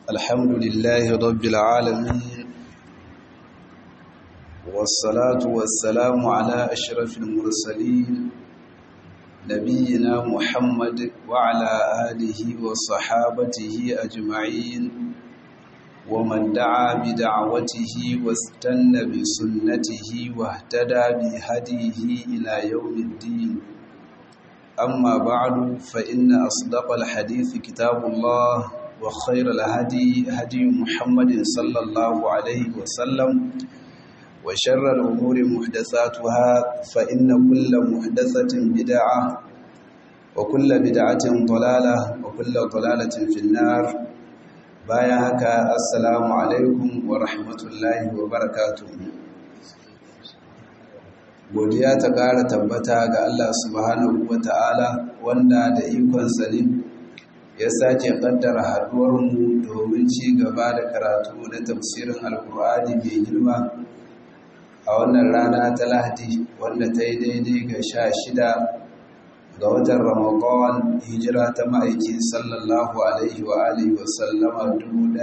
الحمد لله رب العالمين والصلاة والسلام على أشرف المرسلين نبينا محمد وعلى آله وصحابته أجمعين ومن دعا بدعوته واستنى بسنته واهتدى بهديه إلى يوم الدين أما بعد فإن أصدق الحديث كتاب الله وخير الهدي هدي محمد صلى الله عليه وسلم وشر الأمور محدثاتها فإن كل محدثة بدعة وكل بدعة ضلالة وكل ضلالة في النار bayan haka assalamu alaikum wa rahmatullahi wa barakatuh godiya ta ƙara tabbata ga Allah subhanahu wa ta'ala wanda da ikonsa ne ya sake ƙaddara haɗuwarmu domin ci gaba da karatu na tafsirin alkur'ani mai girma a wannan rana ta lahadi wanda ta yi daidai ga sha shida ga watan ramadan hijira ta ma'aiki sallallahu alaihi wa alihi wa sallama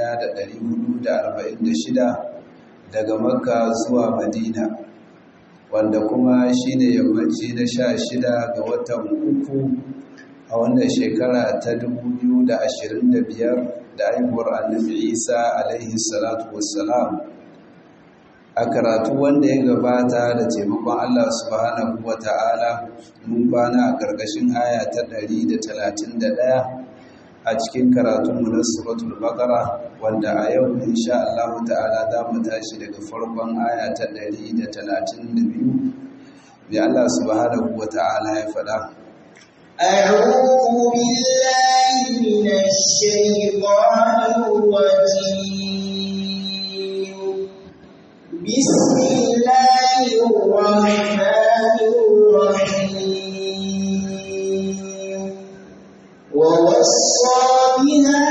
1446 daga makka zuwa madina wanda kuma shine yammaci na sha shida ga watan uku a wannan shekara ta 2025 da haihuwar annabi isa alaihi salatu wassalam a karatu wanda ya gabata da taimakon Allah subhanahu wa ta'ala mun kwana a ƙarƙashin aya ta 131 a cikin karatunmu na suratul baqara wanda a yau insha Allah ta'ala za mu tashi daga farkon aya ta 132 bi Allah subhanahu wa ta'ala ya faɗa أعوذ بالله من الشيطان الرجيم بسم الله الرحمن الرحيم ووصى بها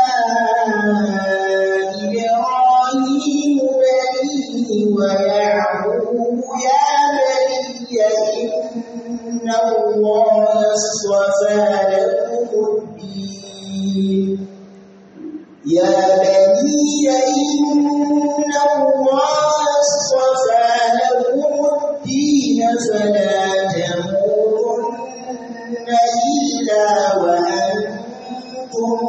إبراهيم بنيه ويعقوب يا بني إن الله اصطفى لكم الدين يا بني إن الله اصطفى لكم الدين فلا تموتن إلا وأنتم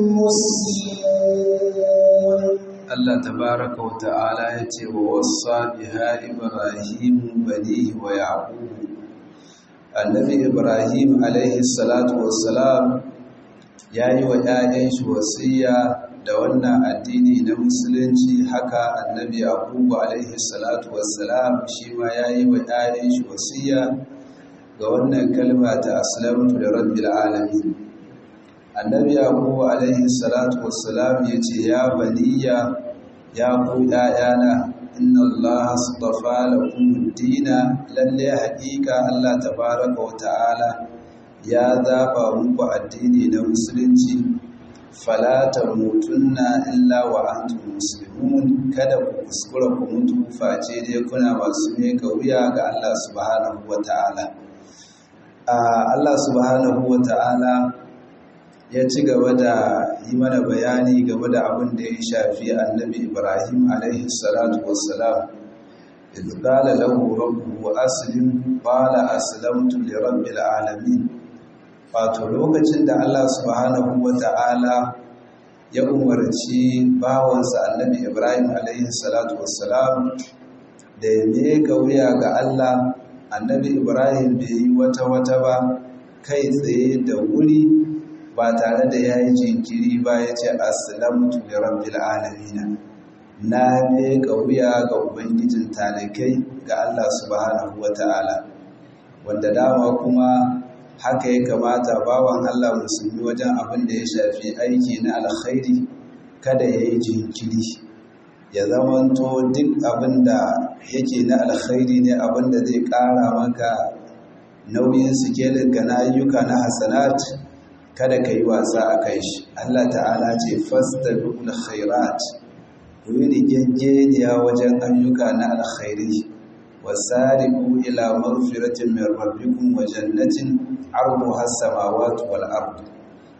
مسلمون Allah tabaraka wa ta'ala ya ce wa wassa biha Ibrahim banihi wa Yaqub Annabi Ibrahim alaihi salatu wassalam yayi wa ƴaƴan shi wasiya da wannan addini na musulunci haka Annabi Yaqub alaihi salatu wassalam shi ma yayi wa ƴaƴan shi wasiya ga wannan kalma ta aslamtu da rabbil alamin Annabi Yaqub alaihi salatu wassalam yace ya baniya ya ku ‘ya'yana inna Allah astafa lakum dina lalle haƙiƙa Allah tabaraka wa ta'ala ya zaɓa muku addini na musulunci fala tamutunna illa wa antum muslimun kada ku kuskura ku mutu face dai kuna masu meka wuya ga Allah subhanahu wa ta'ala Allah subhanahu wa ta'ala ya ci gaba da yi mana bayani game da abin da ya shafi annabi ibrahim alaihi salatu wassalam idh qala lahu rabbuhu aslim qala aslamtu li rabbil alamin wato lokacin da Allah subhanahu wata'ala ya umarci bawansa annabi ibrahim alaihi salatu wassalam da ya meka wuya ga Allah annabi ibrahim bai yi wata wata ba kai tsaye da wuri ba tare da ya yi jinkiri ba ya ce aslamtu li rabbil alamin na ne wuya ga ubangijin talikai ga Allah subhanahu wata'ala wanda dama kuma haka ya kamata bawan Allah musulmi wajen abin da ya shafi aiki na alkhairi kada ya yi jinkiri ya zamanto duk abin da yake na alkhairi ne abin da zai ƙara maka nauyin sikelinka na ayyuka na hasanat kada ka yi wasa a kai shi Allah ta'ala ce fasta dukkan khairat ku yi rigaggeniya wajen ayyuka na alkhairi wasari'u ila maghfiratin min rabbikum wa jannatin arduha as-samawati wal ard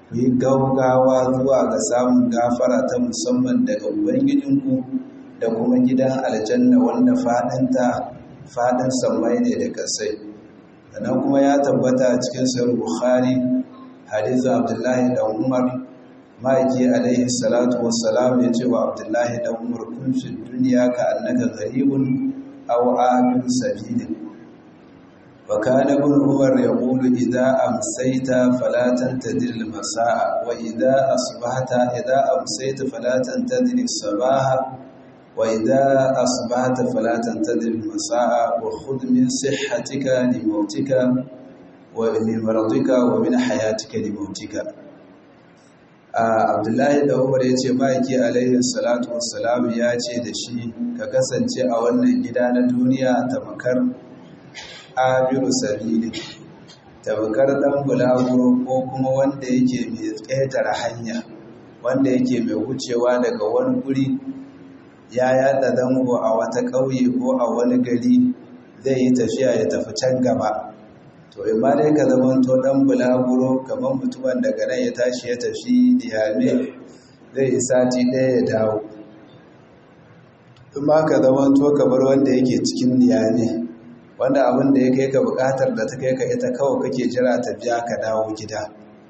ku yi gaugawa zuwa ga samun gafara ta musamman daga ubangijinku da kuma gidan aljanna wanda faɗinta faɗin sammai ne da kasai sannan kuma ya tabbata cikin sahih bukhari hadisin abdullahi da umar ma'aiki alaihi salatu wassalam ya ce wa abdullahi da umar kun fi duniya ka annaka gharibun aw abin sabilin wa kana ibn umar yaqulu idza amsayta fala tantadir al-masaa wa idza asbahta idza amsayta fala tantadir as-sabaha wa idza asbahta fala tantadir al-masaa wa khudh min sihhatika li mautika wa min maradika wa min hayatika li mautika abdullahi da umar ya ce ma'aiki alaihi salatu wassalam ya ce da shi ka kasance a wannan gida na duniya tamakar abiru sabili tamakar dan bulaguro ko kuma wanda yake mai ƙetare hanya wanda yake mai wucewa daga wani guri ya yada zango a wata ƙauye ko a wani gari zai yi tafiya ya tafi can gaba to in ma dai ka zamanto dan bulaguro kamar mutumin daga nan ya tashi ya tafi niyame zai yi sati ɗaya ya dawo in ma ka zamanto kamar wanda yake cikin niyame wanda abin da ya kai ka buƙatar da ta kai ka ita kawai kake jira ta biya ka dawo gida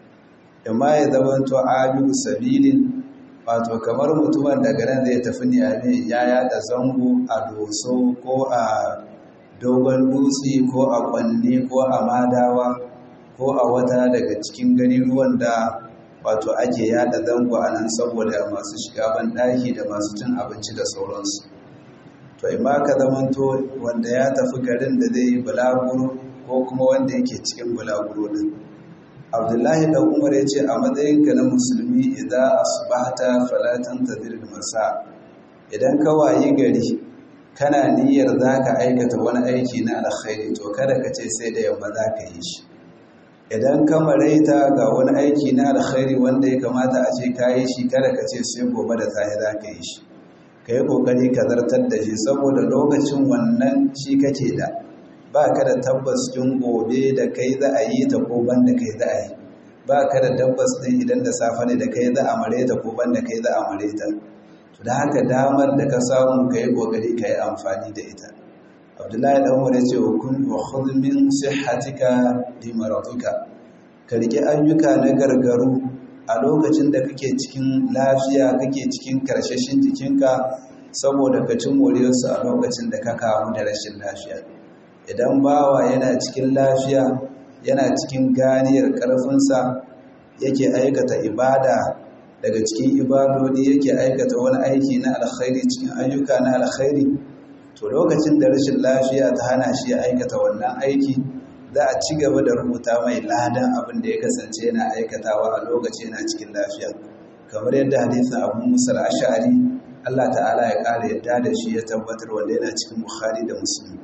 in ma ya zamanto abiru sabilin wato kamar mutumin daga nan zai tafi niyame ya yada zango a doso ko a dogon dutse ko a kwanne ko a madawa ko a wata daga cikin ruwan da wato ake yada zango a nan saboda masu shiga ban ɗaki da masu cin abinci da sauransu to ima ka zamanto wanda ya tafi garin da zai yi bulaguro ko kuma wanda yake cikin bulaguro din abdullahi da umar ya ce a matsayinka na musulmi idan asbahta falatan tadir masa idan ka wayi gari kana niyyar za ka aikata wani aiki na alkhairi to kada ka ce sai da yamma za ka yi shi idan ka maraita ga wani aiki na alkhairi wanda ya kamata a ce ka yi shi kada ka ce sai gobe da safe za ka yi shi ka yi kokari ka zartar da shi saboda lokacin wannan shi kake da ba ka da tabbas kin gobe da kai za a yi ta ko ban da kai za a yi ba ka da tabbas ɗin idan da safe ne da kai za a mareta ko ban da kai za a mareta da haka damar da ka samu ka yi ƙoƙari ka yi amfani da ita abdullahi ɗan wani ce wa kun wa hulmin sihatika di maratuka ka riƙe ayyuka na gargaru a lokacin da kake cikin lafiya kake cikin karshashin jikinka saboda ka ci moriyarsu a lokacin da ka kamu da rashin lafiya idan bawa yana cikin lafiya yana cikin ganiyar ƙarfinsa yake aikata ibada daga cikin ibadodi yake aikata wani aiki na alkhairi cikin ayyuka na alkhairi to lokacin da rashin lafiya ta hana shi ya aikata wannan aiki za a ci gaba da rubuta mai ladan abin da ya kasance yana aikatawa a lokaci yana cikin lafiya kamar yadda hadisin abu musa ash'ari Allah ta'ala ya ƙara yadda da shi ya tabbatar wanda yana cikin bukhari da muslim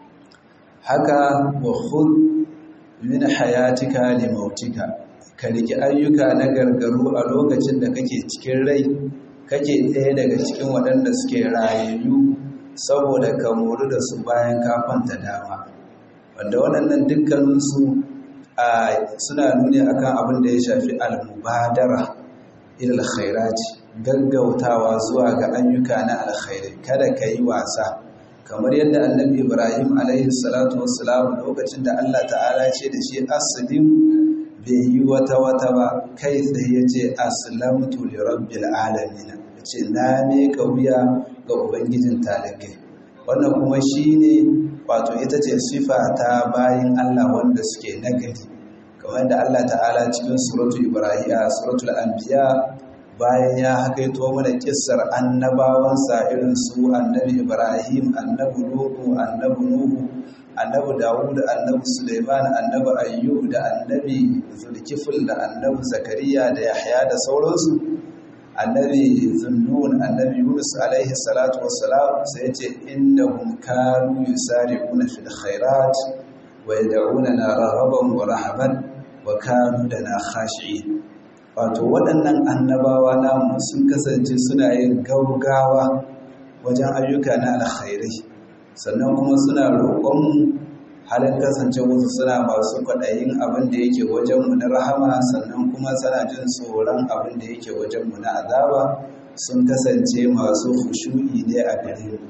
haka wa khudh min hayatika li mautika ka riki ayyuka na gargaru a lokacin da kake cikin rai kake ɗaya daga cikin waɗanda suke rayayyu saboda ka mori da su bayan ka kwanta dama wanda waɗannan dukkaninsu suna nuni akan abin da ya shafi almubadara ilal khairati gaggautawa zuwa ga ayyuka na alkhairi kada ka yi wasa kamar yadda annabi ibrahim alaihi salatu wassalam lokacin da allah ta'ala ce da shi aslim bai yi wata wata ba kai tsaye ya ce aslamtu li rabbil alamin ya ce na ne ka wuya ga ubangijin talakai wannan kuma shine wato ita ce sifa ta bayin allah wanda suke nagari kamar da allah ta'ala cikin suratu ibrahim suratul anbiya bayan ya hakaito mana kissar annabawansa irin su annabi Ibrahim, annabi Nuhu, annabi Nuhu, annabi Dawud, annabi Suleiman, annabi Ayyub da annabi Zulkifil da annabi Zakariya da Yahya da sauransu. Annabi Zunnun, annabi Yunus alaihi salatu wassalam sai ce innahum kanu yusari'una fil khairat wa yad'unana raghaban wa rahaban wa kanu lana khashi'in. wato waɗannan annabawa namu sun kasance suna yin gaugawa wajen ayyuka na alkhairai sannan kuma suna roƙonmu halin kasance wasu suna masu kwaɗayin abin da yake wajenmu na rahama sannan kuma suna jin tsoron abin da yake wajenmu na azaba sun kasance masu fushu'i ne a gare mu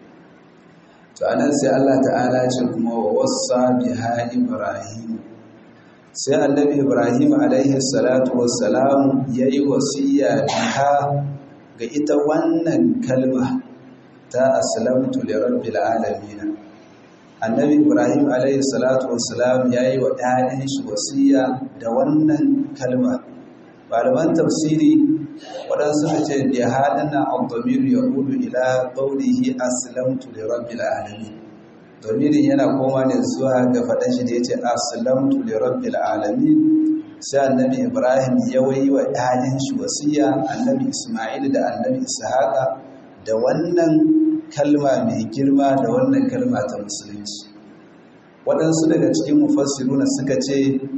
to anan sai Allah ta'ala ce kuma wasa biha ibrahim sai annabi ibrahim alaihi salatu wassalam yayi wasiya biha ga ita wannan kalma ta aslamtu li rabbil alamin annabi ibrahim alaihi salatu wassalam yayi wa ɗayan shi wasiya da wannan kalma malaman tafsiri waɗansu ce bi hadana al-damir yaqulu ila qawlihi aslamtu li rabbil alamin damirin yana koma ne zuwa ga faɗan shi da yace aslamtu li rabbil alamin sai annabi ibrahim ya wayi wa ɗayan shi wasiya annabi isma'il da annabi ishaqa da wannan kalma mai girma da wannan kalma ta musulunci waɗansu daga cikin mufassiruna suka ce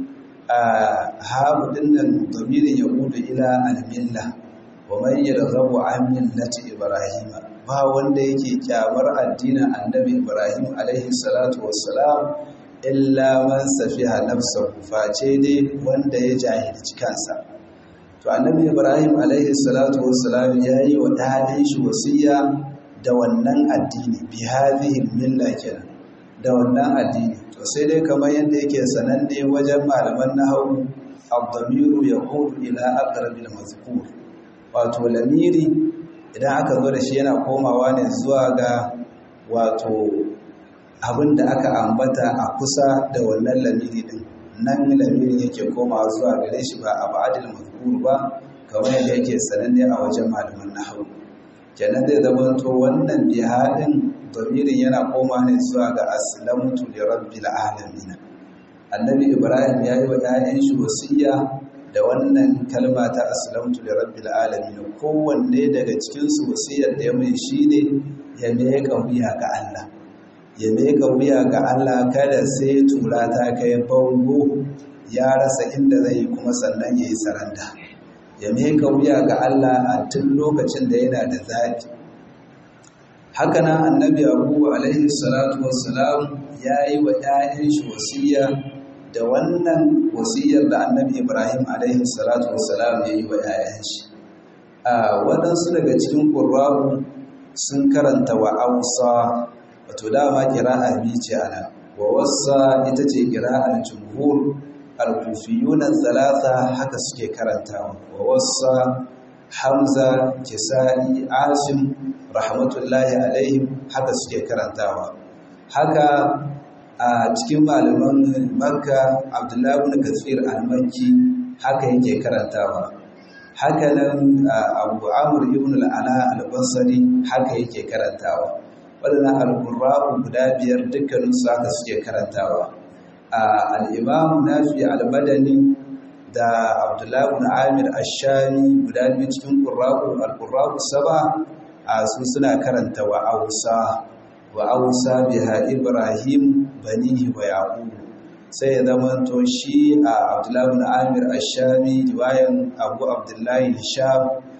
a haɓu ɗinnan domirin ya ƙudu ila almilla wa man yarghabu an millati ibrahima ba wanda yake kyamar addinin annabi ibrahim alaihi salatu wassalam illa man safiha nafsahu face dai wanda ya jahilci kansa to annabi ibrahim alaihi salatu wassalam yayi wa ɗalin shi wasiya da wannan addini bi hadhihi milla kenan da wannan addini to sai dai kamar yadda yake sananne wajen malaman nahwu ad-damiru yaqulu ila aqrabil mazkur wato lamiri idan aka zo da shi yana komawa ne zuwa ga wato abinda aka ambata a kusa da wannan lamiri din nan lamirin yake komawa zuwa gare shi ba a ba'adil mazkur ba kamar yadda yake sananne a wajen malaman nahwu kenan zai zama to wannan bihadin domirin yana koma ne zuwa ga aslamtu li rabbil alamin annabi ibrahim ya yi wa 'ya'yan shi wasiya da wannan kalma ta aslamtu li rabbil alamin kowanne daga cikin su wasiyar da ya mai shine ya meka wuya ga Allah ya meka wuya ga Allah kada sai tura ta kai bango ya rasa inda zai yi kuma sannan yayi saranda ya meka wuya ga Allah a tun lokacin da yana da zaɓi haka nan annabi abu alaihi salatu wassalam ya yi wa ‘ya'yan shi wasiya da wannan wasiyar da annabi ibrahim alaihi salatu wassalam ya yi wa ‘ya'yan shi a waɗansu daga cikin ƙurrabu sun karanta wa ausa wato dama ƙira'a biyu ce ana wa wasa ita ce ƙira'ar jumhur al-kufiyunan talata haka suke karantawa wa wasa hamza kisa'i asim rahmatullahi alaihim haka suke karantawa haka a cikin malaman makka abdullahi ibn kathir al-makki haka yake karantawa haka nan abu amr ibn al-ala al-basri haka yake karantawa wadannan al-qurra'u guda biyar dukkaninsu haka suke karantawa al-imam nafi al-madani da abdullahi ibn amir ash-shami guda biyu cikin qurra'u al-qurra'u saba a su suna karanta wa ausa wa ausa biha ibrahim banihi wa yaqub sai ya zama to shi a abdullahi ibn amir ash-shami riwayan abu abdullahi hisham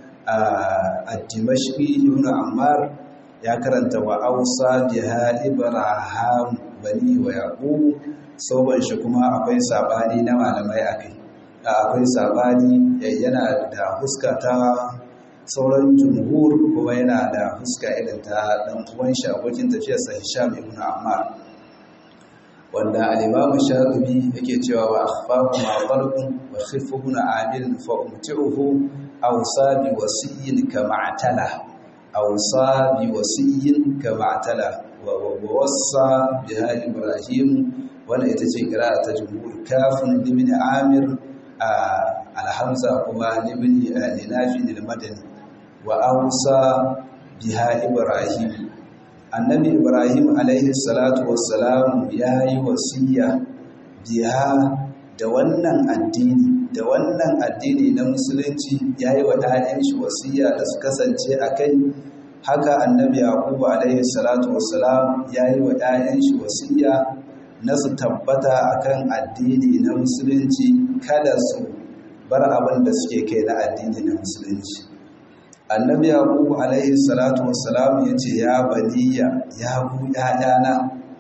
a dimashqi ibn ammar ya karanta wa ausa biha ibrahim banihi wa yaqub sauban shi kuma akwai sabani na malamai akai akwai sabani yana da huska ta sauran jumhur kuma yana da huska irin ta dan uwan shi abokin tafiyar sa Hisham ibn Ammar wanda al-Imam Shatibi yake cewa wa akhfahu ma qalbun wa khifuna amil fa umti'uhu aw sabi wasiyyin kama atala aw sabi wasiyyin kama atala wa wassa biha Ibrahim wannan ita ce kira ta jumhur kafin ibn Amir alhamza kuma libni linafi al-madani wa ausa biha ibrahim annabi ibrahim alaihi salatu wassalam yayi wasiya biha da wannan addini da wannan addini na musulunci yayi wa ɗayan shi wasiya da su kasance akai haka annabi yaqub alaihi salatu wassalam yayi wa ɗayan shi wasiya na su tabbata akan addini na musulunci kada su bar abin da suke kai na addini na musulunci annabi yaqub alaihi salatu wassalam yace ya baniya ya ku ƴaƴana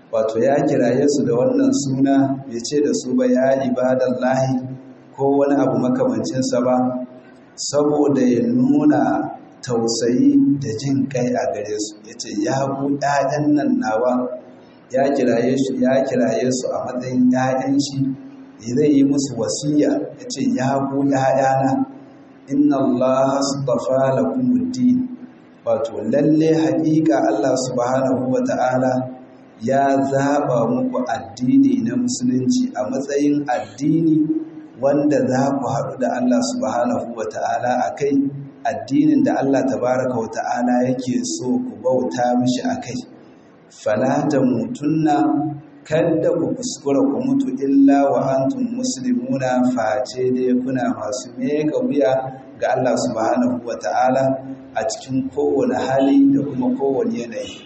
wato ya kiraye su da wannan suna bai ce da su ba ya ibadallahi ko wani abu makamancinsa ba saboda ya nuna tausayi da jin kai a gare su ya ce ya ku ‘ya'yan nan nawa ya kiraye su a matsayin ‘ya'yan shi zai yi musu wasiya ya ce ya ku ‘ya'yana inna Allah astafa lakumuddin wato lalle haƙiƙa Allah subhanahu wa ta'ala ya zaɓa muku addini na musulunci a matsayin addini wanda za ku haɗu da Allah subhanahu wa ta'ala a kai addinin da Allah tabaraka wa ta'ala yake so ku bauta mishi a kai falata mutunna kada ku kuskura ku mutu illa wa antum muslimuna face dai kuna masu mega wuya ga Allah subhanahu wa ta'ala a cikin kowane hali da kuma kowane yanayi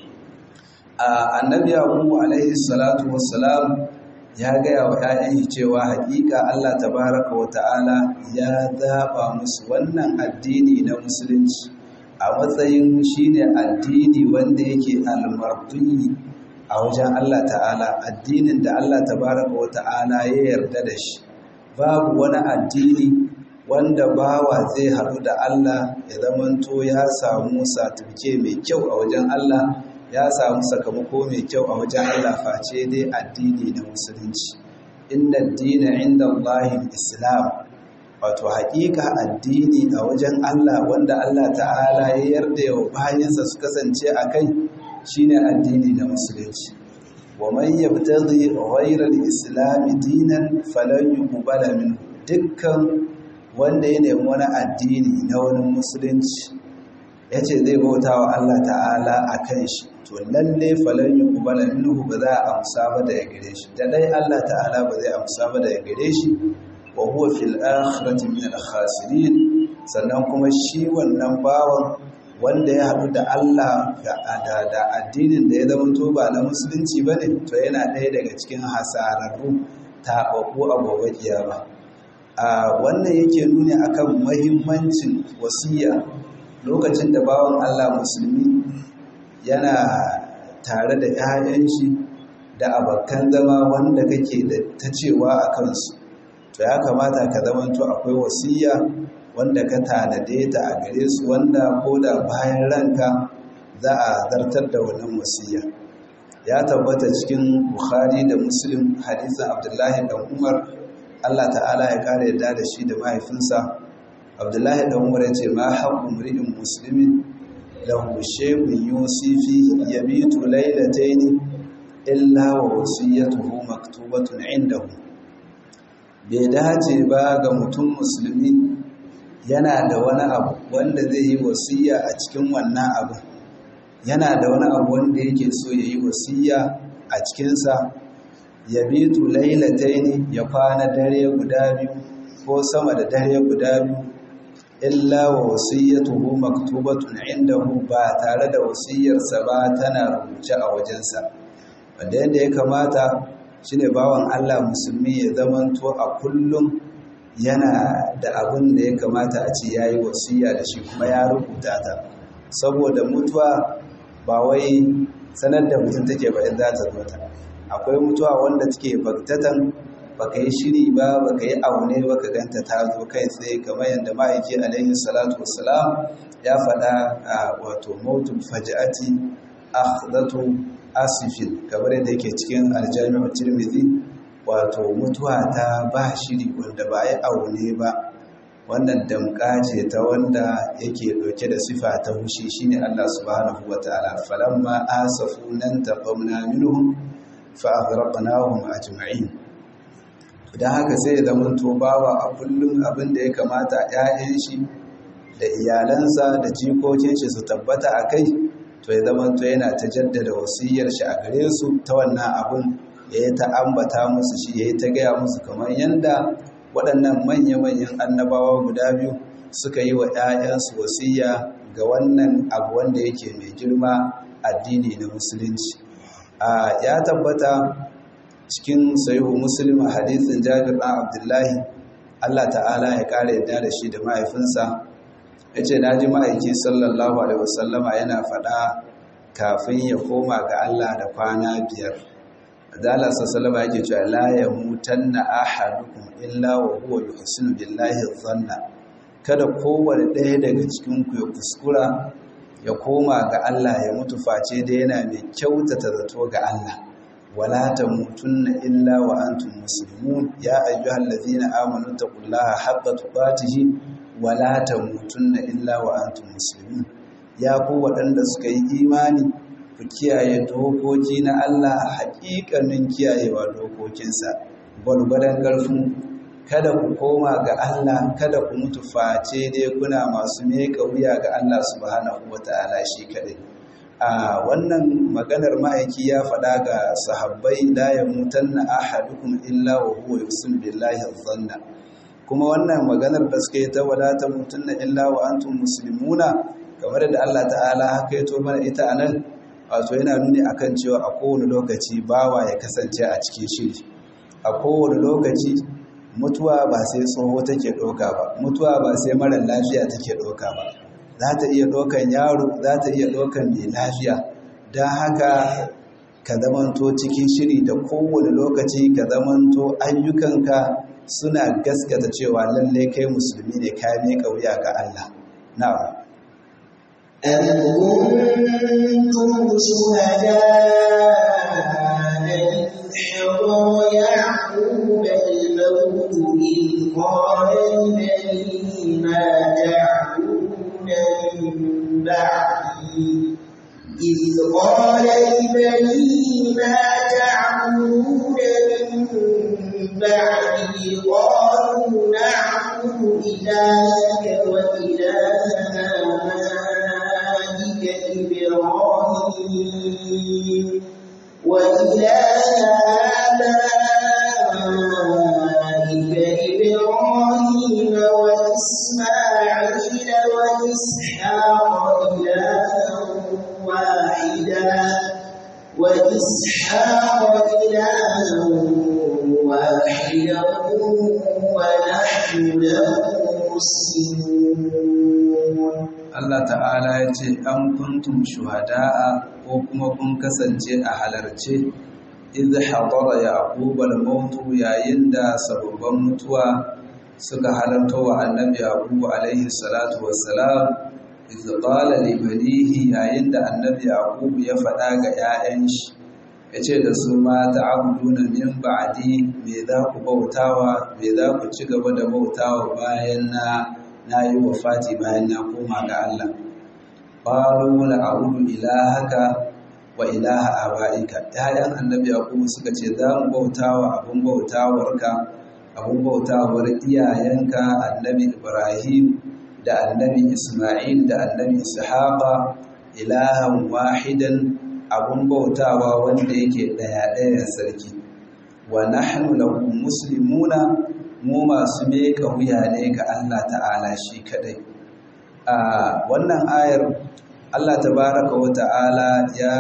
a annabi yaqubu alaihi salatu wassalam ya gaya wa ‘ya'yan cewa haƙiƙa Allah tabaraka wa ta'ala ya zaɓa musu wannan addini na musulunci a matsayin shi ne addini wanda yake almartuni a wajen Allah ta'ala addinin da Allah tabaraka wa ta'ala ya yarda da shi babu wani addini wanda bawa zai haɗu da Allah ya zamanto ya samu satifike mai kyau a wajen Allah ya samu sakamako mai kyau a wajen Allah face dai addini na musulunci inna dina inda Allahin islam wato haƙiƙa addini a wajen Allah wanda Allah ta'ala ya yarda yau bayansa su kasance a kai shine addini na musulunci wa man yabtaghi ghayra al-islam dinan falan yuqbala minhu dukkan wanda ya nemi wani addini na wani musulunci yace zai bauta wa Allah ta'ala akan shi to lalle falan yuqbala minhu ba za a amsa ba da ya gare shi da dai Allah ta'ala ba zai amsa ba da ya gare shi wa huwa fil akhirati min al khasirin sannan kuma shi wannan bawan wanda ya haɗu da Allah da da addinin da ya zama to ba na musulunci bane to yana ɗaya daga cikin hasararru taɓaɓɓu a gobe kiyama a wannan yake nuni akan muhimmancin wasiya lokacin da bawan Allah musulmi yana tare da 'ya'yan shi da abokan zama wanda kake da ta cewa a kansu to ya kamata ka zamanto akwai wasiya wanda ka tanade ta a gare su wanda ko da bayan ranka za a zartar da wannan wasiya ya tabbata cikin bukhari da muslim hadisin abdullahi dan umar allah ta'ala ya kare yadda da shi da mahaifinsa abdullahi dan umar ya ce ma haƙƙun mri'in musulmin lahu shay'un yusi fihi yabitu laylatayn illa wa wasiyatuhu maktubatun indahu bai dace ba ga mutum musulmi yana da wani abu wanda zai yi wasiya a cikin wannan abu yana da wani abu wanda yake so ya yi wasiya a cikinsa ya bitu lailataini ya kwana dare guda biyu ko sama da dare guda biyu illa wa wasiyatuhu maktubatun indahu ba tare da wasiyarsa ba tana rubuce a wajensa wanda yadda ya kamata shine bawan Allah musulmi ya zamanto a kullum yana da abin da ya kamata a ce yayi wasiya da shi kuma ya rubuta ta saboda mutuwa ba wai sanar da mutum take ba in za ta zo ta akwai mutuwa wanda take baktatan baka yi shiri ba baka yi aune ba ka ganta ta zo kai tsaye kamar yadda ma'aiki alaihi salatu wassalam ya faɗa a wato mautul faj'ati akhdatu asifin kamar yadda yake cikin aljami'ar tirmidhi wato mutuwa ta ba shiri wanda ba yi aune ba wannan damka ce ta wanda yake ɗauke da sifa ta hushi shine Allah subhanahu wataala falamma asafu nan taqamna minhum fa aghraqnahum ajma'in dan haka sai ya zama to bawa a kullum abin da ya kamata ƴaƴan shi da iyalansa da jikokin shi su tabbata akai to ya zama to yana ta jaddada wasiyar shi a gare su ta wannan abun ya yi ta ambata musu shi ya yi ta gaya musu kamar yadda waɗannan manya-manyan annabawa guda biyu suka yi wa 'ya'yansu wasiya ga wannan abu wanda yake mai girma addini na musulunci a ya tabbata cikin sayihu muslim a hadithin jabir ɗan abdullahi allah ta'ala ya ƙara yadda da shi da mahaifinsa ya ce na ji ma'aiki sallallahu alaihi wasallama yana faɗa kafin ya koma ga Allah da kwana biyar da Allah sallallahu yake cewa la yamutanna ahadukum illa wa huwa yuhsinu billahi dhanna kada kowanne ɗaya daga cikin ku ya kuskura ya koma ga Allah ya mutu face da yana mai kyautata zato ga Allah wala tamutunna illa wa antum muslimun ya ayyuhallazina amanu taqullaha haqqa tuqatih wala tamutunna illa wa antum muslimun ya ku waɗanda suka yi imani ku kiyaye dokoki na Allah haƙiƙanin kiyayewa dokokinsa gwargwadon ƙarfin kada ku koma ga Allah kada ku mutu face dai kuna masu meka wuya ga Allah subhanahu wata'ala shi kadai a wannan maganar ma'aiki ya faɗa ga sahabbai la yamutanna ahadukum illa wa huwa yusin billahi dhanna kuma wannan maganar da suka yi ta wadata mutunna illa wa antum muslimuna kamar da Allah ta'ala haka yato mana ita anan wato yana nuni akan cewa a kowane lokaci bawa ya kasance a cikin shiri a kowane lokaci mutuwa ba sai tsoho take ɗauka ba mutuwa ba sai mara lafiya take ɗauka ba za ta iya ɗaukan yaro za ta iya ɗaukan mai lafiya don haka ka zamanto cikin shiri da kowane lokaci ka zamanto ayyukanka suna gaskata cewa lallai kai musulmi ne ka miƙa wuya ga Allah na'am أم كنتم شهداء إذ حضر يعقوب الموت إذ قال لبنيه ما تعبدون من بعدي إذ قال لبنيه ما تعبدون من بعدي قالوا نعبد إلهك وإله آبائك إبراهيم وإله آبائك إبراهيم وإسماعيل وإسحاق إلها واحدا وإسحاق إلها واحدا ونحن له مسلمون Allah ta'ala ya ce an kuntum shuhada'a ko kuma kun kasance a halarce idh hadara yaqub al-maut yayin da sababban mutuwa suka halarta wa annabi yaqub alaihi salatu wassalam idh qala li banihi yayin da annabi yaqub ya faɗa ga 'ya'yan shi yace da su ma ta'buduna min ba'di me za ku bautawa me za ku ci gaba da bautawa bayan na na yi wa fati bayan na koma ga Allah. Ƙwaro na abudu ilahaka wa ilaha aba'ika. ‘Ya'yan annabi Yakubu suka ce za mu bauta wa abin bautawarka, abin bautawar iyayenka annabi Ibrahim da annabi Ismail da annabi Ishaqa ilahan wahidan abin bautawa wanda yake ɗaya-ɗayan sarki. Wa nahnu lahu muslimuna mu masu meka wuya ne ga Allah ta'ala shi kadai a wannan ayar Allah tabaraka wa ta'ala ya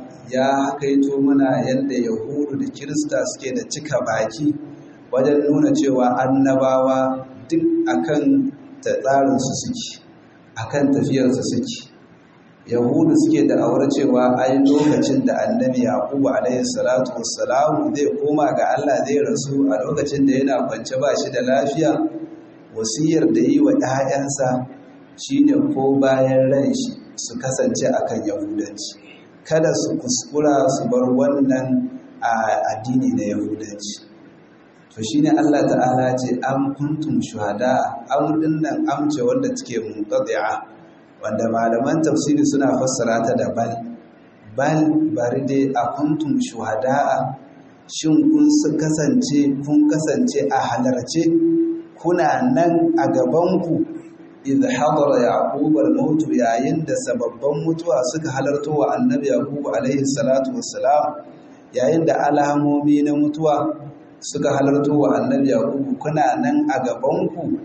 ya kaito mana yadda yahudu da kirista suke da cika baki wajen nuna cewa annabawa duk akan tsarinsu suke akan tafiyarsu suke yahudu suke da aure cewa ai lokacin da annabi yaqubu alaihi salatu wassalam zai koma ga Allah zai rasu a lokacin da yana kwance ba shi da lafiya wasiyar da yi wa ‘ya'yansa shi ne ko bayan ran shi su kasance akan yahudanci kada su kuskura su bar wannan addini na yahudanci to shi ne Allah ta'ala ce an kuntum shuhada an dinnan amce wanda take munqadi'a wanda malaman tafsiri suna fassara ta da bal bal bari dai a kuntum shuhada'a shin kun kasance kun kasance a halarce kuna nan a gabanku idh hadara yaqub al-maut yayin da sababban mutuwa suka halarto wa annabi yaqub alaihi salatu wassalam yayin da alamomi na mutuwa suka halarto wa annabi yaqub kuna nan a gabanku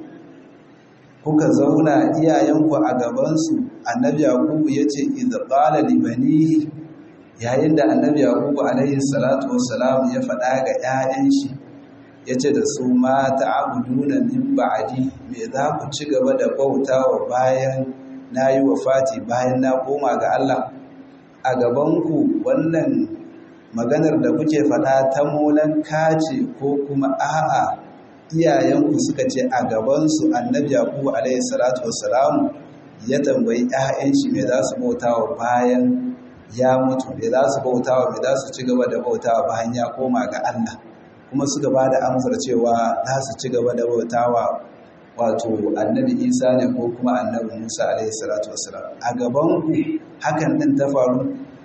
kuka zauna iyayenku a gabansu annabi yaqubu yace idh qala li banihi yayin da annabi yaqubu alaihi salatu wassalam ya faɗa ga 'ya'yan shi yace da su ma ta'buduna min ba'di me za ku ci gaba da bautawa bayan nayi wafati bayan na koma ga Allah a gabanku wannan maganar da kuke faɗa ta molan kace ko kuma a'a iyayenku suka ce a gabansu annabi yaqubu alaihi salatu wassalam ya tambayi ƴaƴan shi me za su bautawa bayan ya mutu me za su bautawa me za su ci gaba da bautawa bayan ya koma ga Allah kuma suka ba da amsar cewa za su ci gaba da bautawa wato annabi isa ne ko kuma annabi musa alaihi salatu wassalam a gabanku hakan din ta faru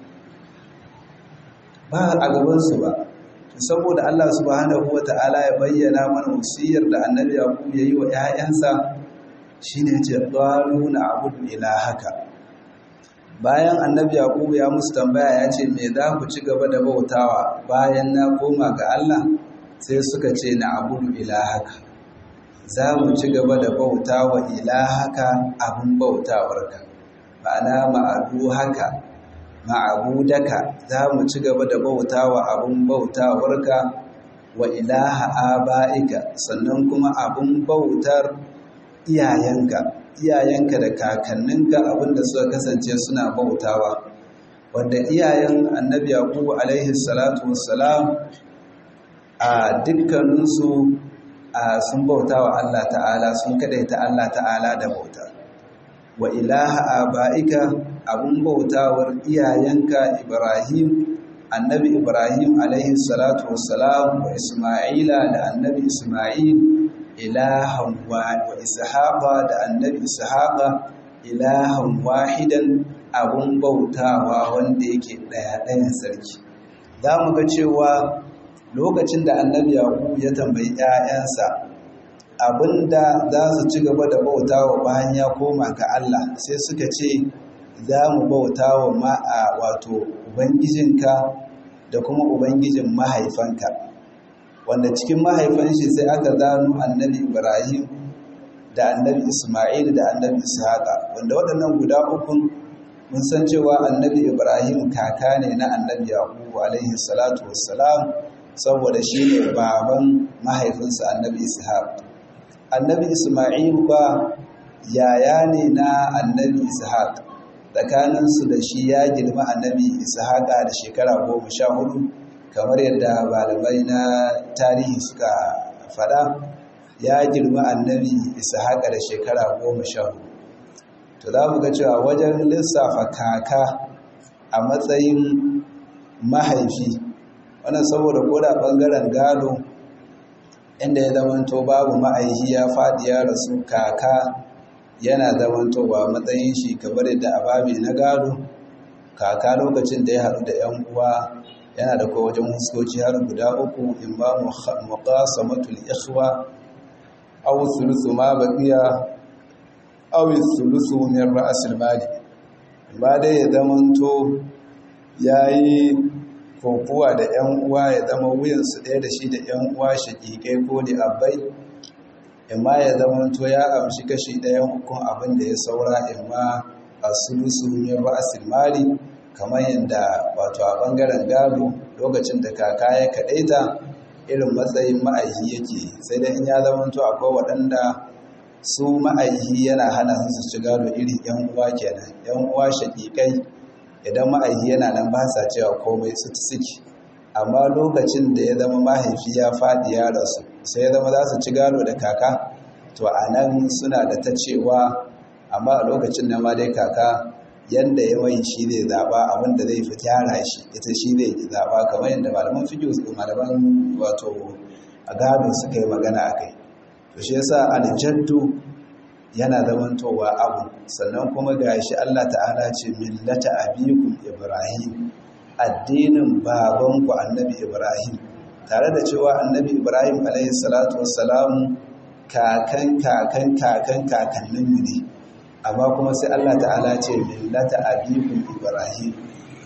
ba a gabansu ba saboda Allah subhanahu wata'ala ya bayyana mana wasiyar da annabi yaqub yayi wa ƴaƴansa shine ce qalu na'budu ilahaka bayan annabi yaqub ya musu tambaya ya ce me za ku ci gaba da bautawa bayan na koma ga Allah sai suka ce na'budu ilahaka za mu ci gaba da bautawa ilahaka abin bautawarka ma'ana ma'adu haka ma'abudaka za mu ci gaba da bautawa abun bautawarka wa ilaha aba'ika sannan kuma abun bautar iyayenka iyayenka da kakanninka abinda suka kasance suna bautawa wanda iyayen annabi yaqubu alaihi salatu wassalam a dukkaninsu sun bautawa Allah ta'ala sun kadaita Allah ta'ala da bauta wa ilaha aba'ika abun bautawar iyayenka Ibrahim annabi Ibrahim alaihi salatu wassalam wa Isma'ila da annabi Isma'il ilahan wa Ishaqa da annabi Ishaqa ilahan wahidan abun bautawa wanda yake daya ɗayan sarki za mu ga cewa lokacin da annabi Yaqub ya tambayi 'ya'yansa abinda za su ci gaba da bautawa bayan ya koma ga Allah sai suka ce za mu bautawa ma'a wato ubangijinka da kuma ubangijin mahaifanka wanda cikin mahaifan shi sai aka zano annabi Ibrahim da annabi Isma'il da annabi Ishaqa wanda waɗannan guda ukun mun san cewa annabi Ibrahim kaka ne na annabi Yaqub alaihi salatu wassalam saboda shi ne baban mahaifinsa annabi Ishaq annabi Isma'il ba yaya ne na annabi Ishaq tsakaninsu da shi ya girma annabi Ishaq da shekara goma sha hudu kamar yadda malamai na tarihi suka fada ya girma annabi Ishaq da shekara goma sha hudu to za mu ga cewa wajen lissafa kaka a matsayin mahaifi wannan saboda koda bangaren gado inda ya zamanto babu ma'aihi ya faɗi ya rasu kaka yana zamantowa matsayin shi kamar yadda ababe na gado kaka lokacin da ya haɗu da 'yan uwa yana da kowa wajen huskoci har guda uku in ba muqasamatul ikhwa aw thuluthu ma baqiya aw thuluthu min ra'sil mali ba dai ya zamanto yayi kokuwa da 'yan uwa ya zama wuyansu ɗaya da shi da 'yan uwa shaƙiƙai ko da abai imma ya zama to ya amshi kashi ɗayan hukun abin da ya saura imma a sulusu min ra'asil mali kamar yadda wato a ɓangaren gado lokacin da kaka ya kaɗaita irin matsayin ma'aihi yake sai dai in ya zama to akwai waɗanda su ma'aihi yana hana su ci gado irin 'yan uwa kenan 'yan uwa shaƙiƙai idan ma'aihi yana nan ba sa cewa komai su suke amma lokacin da ya zama mahaifi ya faɗi ya rasu sai ya zama za su ci gado da kaka to a nan suna da ta cewa amma a lokacin da ma dai kaka yadda ya mai shi zai zaɓa abinda zai fi gyara shi ita shi zai zaɓa kamar yadda malaman fiƙi malaman wato a gado suka yi magana a kai to shi yasa aljaddu yana zamantowa abu sannan kuma ga shi Allah ta'ala ce millata abikum ibrahim addinin babanku annabi ibrahim tare da cewa annabi ibrahim alayhi salatu wassalamu kakan kakan kakan kakanninmu ne amma kuma sai Allah ta'ala ce millata abikum ibrahim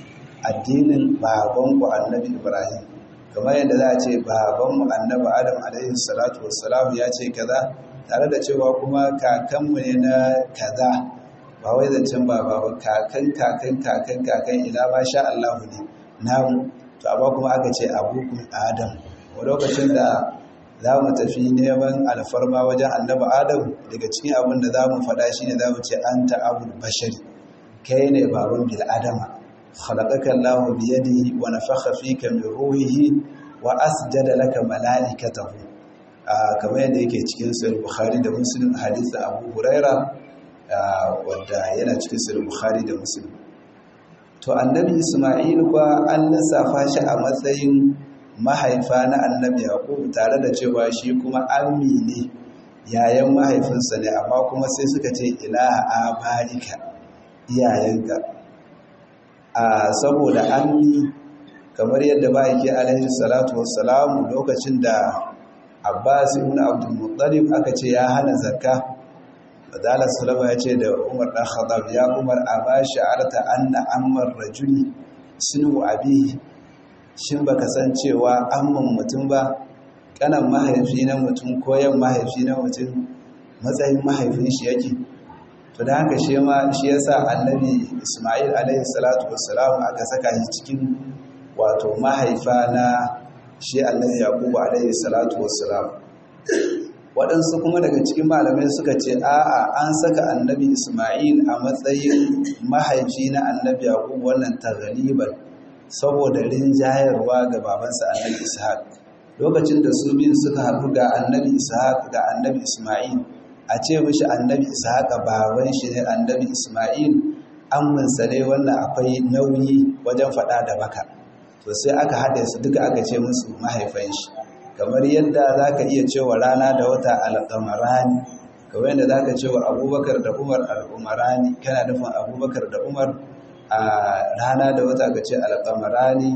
addinin babanku annabi ibrahim kamar yadda za a ce babanmu annabi adam alayhi salatu wassalamu ya ce kaza tare da cewa kuma kakanmu ne na kaza ba wai zancen baba ba kakan kakan kakan kakan ila ma sha Allahu ne namu to amma kuma aka ce abukun adam a lokacin da za mu tafi neman alfarma wajen annabi adam daga cikin abin da za mu faɗa shi ne za mu ce an ta'abul bashari kai ne baban bil adama khalaqaka Allahu bi yadihi wa nafakha fika min ruhihi wa asjada laka malaikatahu kamar yadda yake cikin sahih Bukhari da Muslim hadisin Abu Huraira wanda yana cikin sahih Bukhari da Muslim to annabi Isma'il kuwa an lissafa shi a matsayin mahaifa na annabi Yaqub tare da cewa shi kuma ammi ne yayan mahaifinsa ne amma kuma sai suka ce ilaha abarika iyayenka a saboda ammi kamar yadda ba yake alaihi salatu wassalamu lokacin da Abbas ibn Abdul Muttalib aka ce ya hana zakka Fadalar Salama ya ce da Umar ɗan Khattab ya Umar a ba sha'arta anna ammar rajuli sunu abi shin baka san cewa amman mutum ba kanan mahaifi na mutum koyan mahaifi na mutum matsayin mahaifin shi yake to da haka shi ma shi yasa annabi Isma'il alaihi salatu wassalam aka saka shi cikin wato mahaifa na shi annabi Yaqub alaihi salatu wassalam waɗansu kuma daga cikin malamai suka ce a'a an saka annabi Isma'il a matsayin mahaifi na annabi Yaqub wannan taghliban saboda rinjayarwa ga babansa annabi Ishaq lokacin da su biyu suka haɗu ga annabi Ishaq ga annabi Isma'il a ce mishi annabi Ishaq baban shi ne annabi Isma'il amminsa ne wannan akwai nauyi wajen faɗa da baka to sai aka haɗe su duka aka ce musu mahaifan shi kamar yadda za ka iya cewa rana da wata alƙamarani kamar yadda za ka cewa abubakar da umar al'umarani kana nufin abubakar da umar a rana da wata ka ce alƙamarani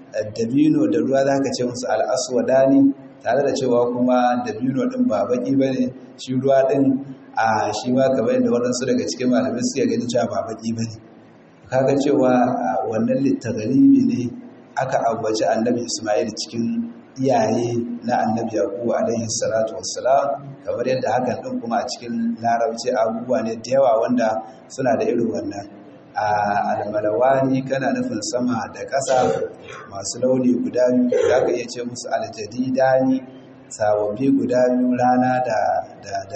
dabino da ruwa za ka ce musu al'aswadani tare da cewa kuma dabino ɗin ba baƙi ba ne shi ruwa ɗin a shi ma kamar yadda waɗansu daga cikin malamai suke gani cewa ba baƙi ba ne kaga cewa wannan littagalibi ne aka ambaci annabi ismail cikin iyaye na annabi yaqubu alaihi salatu wassalam kamar yadda hakan din kuma a cikin larabci abubuwa ne da yawa wanda suna da irin wannan a almalawani kana nufin sama da ƙasa masu launi guda biyu za ka iya ce musu aljadidani sababbi guda biyu rana da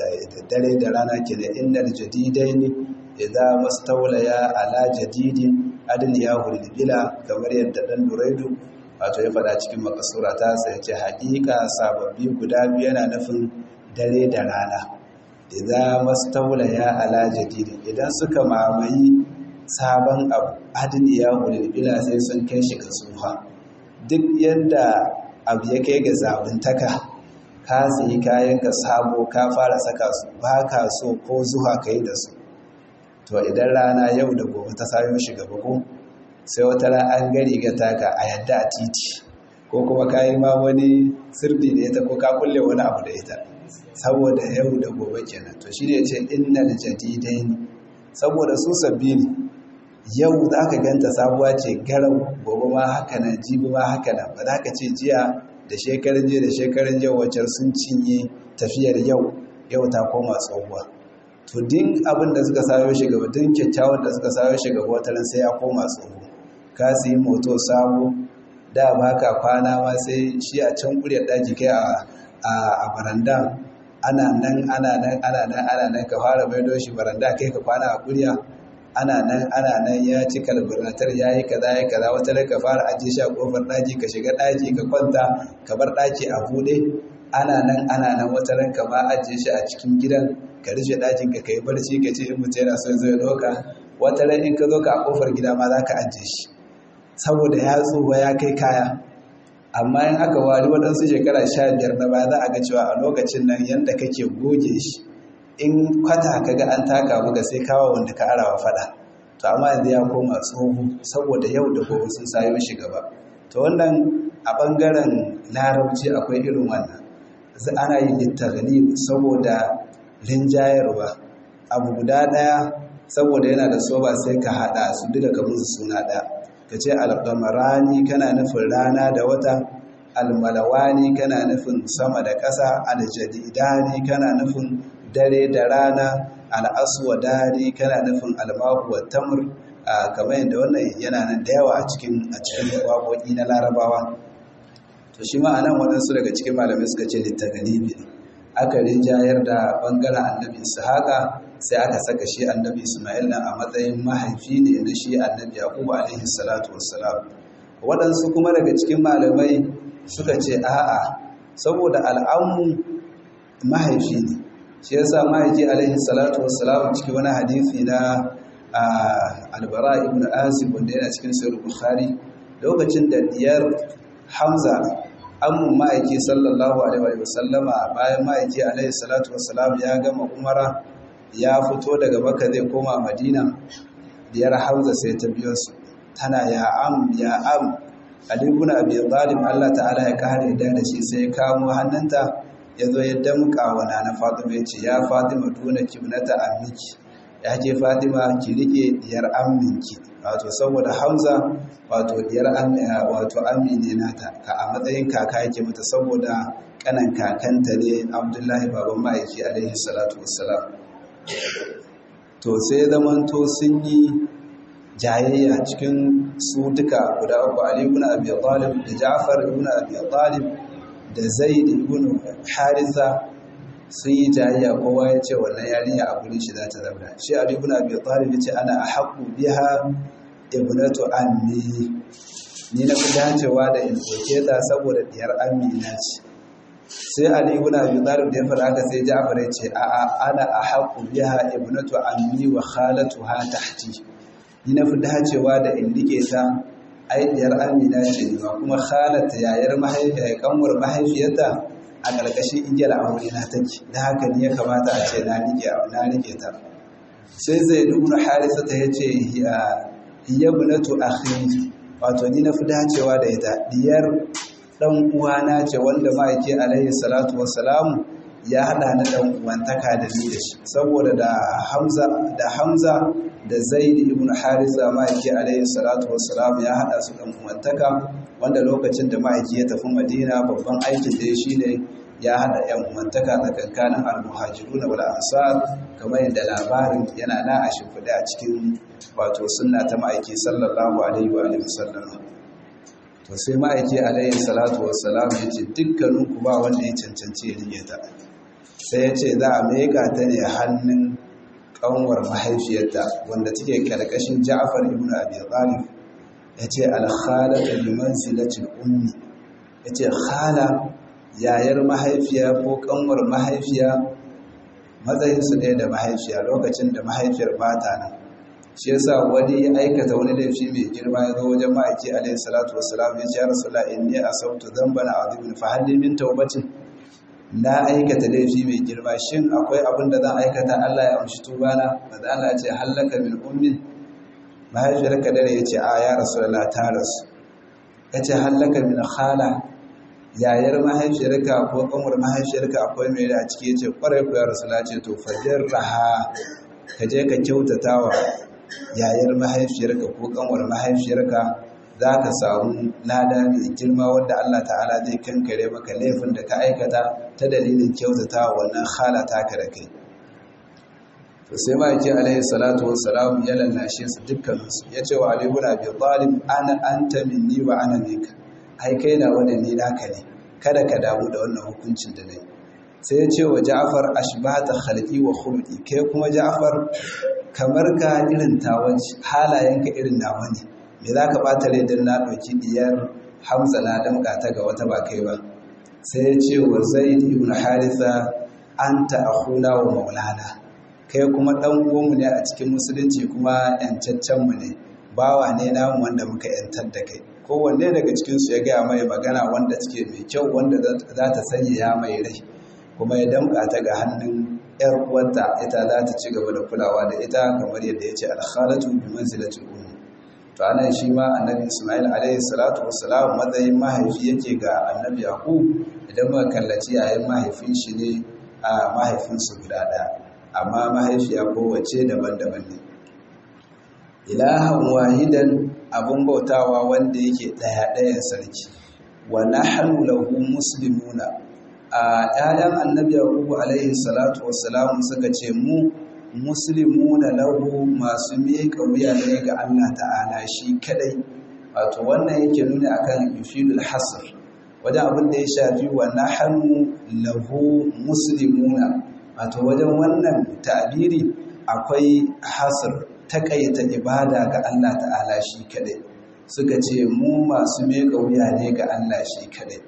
dare da rana ke da inda aljadidaini idan mastaulaya ala jadidin adin ya bila kamar yadda dan duraidu wato ya faɗa cikin makasura ta sai ce haƙiƙa sababbi guda biyu yana nufin dare da rana idan mastaula ya ala jadidi idan suka mamayi sabon abu adin ya bila sai sun kai shi ga tsufa duk yadda abu ya kai ga zabuntaka ka sayi kayan ka sabo ka fara saka su ba ka so ko zuwa ka yi da su to idan rana yau da gobe ta sayo shi gaba ko sai wata ran an gari ga taka a yadda a titi ko kuma ka yi ma wani sirri da ita ko ka kulle wani abu da ita saboda yau da gobe kenan to shi ne ce innal jadidain saboda su sabbi ne yau za ka ganta sabuwa ce garau gobe ma haka nan jibi ma haka nan ba za ka ce jiya da shekarun jiya da shekarun jiya wacce sun cinye tafiyar yau yau ta koma tsohuwa to din abin da suka sayo shi gaba din kyakkyawan da suka sayo shi gaba wataran sai ya koma tsoho ka su yi moto sabo da ba ka kwana ma sai shi a can kuryar daji kai a baranda ana nan ana nan ana nan ana nan ka fara maido shi baranda kai ka kwana a kurya ana nan ana nan ya ci kalburatar ya yi kaza ya kaza wata ka fara ajiye shi a kofar daji ka shiga daji ka kwanta ka bar daki a buɗe ana nan ana nan wata ranka ma ajiye shi a cikin gidan ka rufe ɗakin ka kai barci ka ce in mutum yana son zai ɗauka wata ran in ka zo ka a ƙofar gida ma za ka ajiye shi saboda ya tsufa ya kai kaya amma in aka wari waɗansu shekara sha biyar na baya za a ga cewa a lokacin nan yadda kake goge shi in kwata ka ga an taka maka sai kawo wanda ka arawa faɗa to amma yanzu ya koma tsoho saboda yau da gobe sun sayo shi gaba to wannan a ɓangaren larabci akwai irin wannan ana yin littagali saboda rinjayarwa abu guda ɗaya saboda yana da soba sai ka haɗa su duka ka musu suna ɗaya ka ce alƙamarani kana nufin rana da wata almalawani kana nufin sama da ƙasa aljadidani kana nufin dare da rana al'aswadani kana nufin almahu wa tamr kamar yadda wannan yana nan da yawa a cikin a cikin waƙoƙi na larabawa to shi ma anan waɗansu daga cikin malamai suka ce littagalibi ne aka rinjayar da ɓangaren annabi ishaqa sai aka saka shi annabi ismail na a matsayin mahaifi ne na shi annabi yaqubu alaihi salatu wassalam waɗansu kuma daga cikin malamai suka ce a'a saboda al'ammu mahaifi ne shi yasa mahaifi alaihi salatu wassalam cikin wani hadisi na albara ibn azib wanda yana cikin sahih bukhari lokacin da diyar hamza ammun ma'aiki sallallahu alaihi wasallama bayan ma'aiki alaihi salatu wassalam ya gama umara ya fito daga baka zai koma madina diyar hamza sai ta biyo su tana ya am ya am ali ibn abi talib Allah ta'ala ya kare da da shi sai ya kamo hannunta ya zo ya damƙa wa nana fatima ya ce ya fatima tuna kibnata ammiki ya ke fatima ki rike diyar amminki wato saboda hamza wato diyar wato ammi ne nata ka a matsayin kaka yake mata saboda kanan kakanta ne abdullahi baban ma'aiki alaihi salatu wassalam to sai zamanto sun yi jayayya cikin su duka guda uku ali ibn abi talib da ja'far ibn abi talib da zaid ibn haritha sun yi jayayya kowa ya ce wannan yarinya a gurin shi za ta zauna shi ali ibn abi talib ya ce ana ahqqu biha ibnatu ammi ni na fi dacewa da in doke ta saboda diyar ammi na ce sai ali ibn abi talib da ya fara haka sai ja'far ya ce a a ana ahqqu biha ibnatu ammi wa khalatuha tahti ni na fi dacewa da in rike ta ai diyar ammi na ce ba kuma khalata yayar mahaifiya kanwar mahaifiyarta a ƙarƙashin igiyar aure na take da haka ne ya kamata a ce na rike ta sai zai nuna harisa ta yace hiya bunatu akhi wato ni na fi dacewa da ita diyar dan uwana ce wanda ma'aiki alaihi salatu wassalamu ya hada na dan uwantaka da ni da shi saboda da Hamza da Hamza da Zaid ibn Harisa ma'aiki alaihi salatu wassalam ya hada su dan uwantaka wanda lokacin da ma'aiki ya tafi Madina babban aikin da ya shine ya hada yan uwantaka tsakankanin al-muhajirun wal ansar kamar yadda labarin yana na a shimfiɗe a cikin wato sunna ta ma'aiki sallallahu alaihi wa alihi wasallam to sai ma'aiki alaihi salatu wassalam ya ce dukkaninku ba wanda ya cancanci ya rige ta sai ya ce za a meka ta ne hannun ƙanwar mahaifiyarta wanda take ƙarƙashin ja'afar ibn abi talib ya ce alkhalata bi manzilatil ummi ya ce khala yayar mahaifiya ko ƙanwar mahaifiya matsayinsu ɗaya da mahaifiya lokacin da mahaifiyar bata nan shi yasa wani ya aikata wani laifi mai girma ya zo wajen ma'aiki alaihi salatu wassalam ya ce ya rasulullah inni asabtu dhanban azimin fa hal min tawbatin na aikata laifi mai girma shin akwai abin da zan aikata Allah ya amshi tubana maza Allah ce hallaka min ummin mahaifiyarka dare ya ce a ya rasulullah ta rasu ya ce hallaka min khala yayar mahaifiyarka ko kanwar mahaifiyarka akwai mai da a ciki ya ce kwarai ku ya rasulullah ce to fajar raha ka je ka kyautata wa yayar mahaifiyarka ko kanwar mahaifiyarka za ka samu lada mai girma wanda Allah ta'ala zai kankare maka laifin da ka aikata ta dalilin kyautata wannan halata ka da kai to sai ma'aikin alaihi salatu wassalam ya lallashe su dukkaninsu ya ce wa alibu na biyu talib ana anta minni wa ana minka ai kai na wani ni naka ne kada ka damu da wannan hukuncin da nayi sai ya ce wa ja'far ashbata khalqi wa khulqi kai kuma ja'far kamar ka irin tawanci halayenka irin nawa ne me za ka ɓata rai don na ɗauki ɗiyar hamza na damƙa ta ga wata ba kai ba sai ya ce wa zaid ibn haritha anta akhuna wa maulana kai kuma ɗan uwanmu ne a cikin musulunci kuma yancaccen mu ne bawa ne namu wanda muka yantar da kai kowanne daga cikin su ya gaya mai magana wanda take mai kyau wanda za ta sanya ya mai rai kuma ya damƙa ta ga hannun yar uwarta ita za ta ci gaba da kulawa da ita kamar yadda ya ce alkhalatu bi manzilatil ummi to anan shi ma annabi Ismail alaihi salatu wassalam matsayin mahaifi yake ga annabi Yaqub idan muka kallaci yayin mahaifin shi ne a mahaifinsu guda ɗaya amma mahaifiya kowace daban-daban ne ilahan wahidan abun bautawa wanda yake ɗaya ɗayan sarki wa nahnu lahu muslimuna a ƴaƴan annabi Yaqub alaihi salatu wassalam suka ce mu muslimuna lahu masu miƙa wuya ne ga Allah ta'ala shi kadai wato wannan yake nuna akan yufidul hasr wajen abin da ya shafi wa nahnu lahu muslimuna wato wajen wannan ta'biri akwai hasr takaita ibada ga Allah ta'ala shi kadai suka ce mu masu meka wuya ne ga Allah shi kadai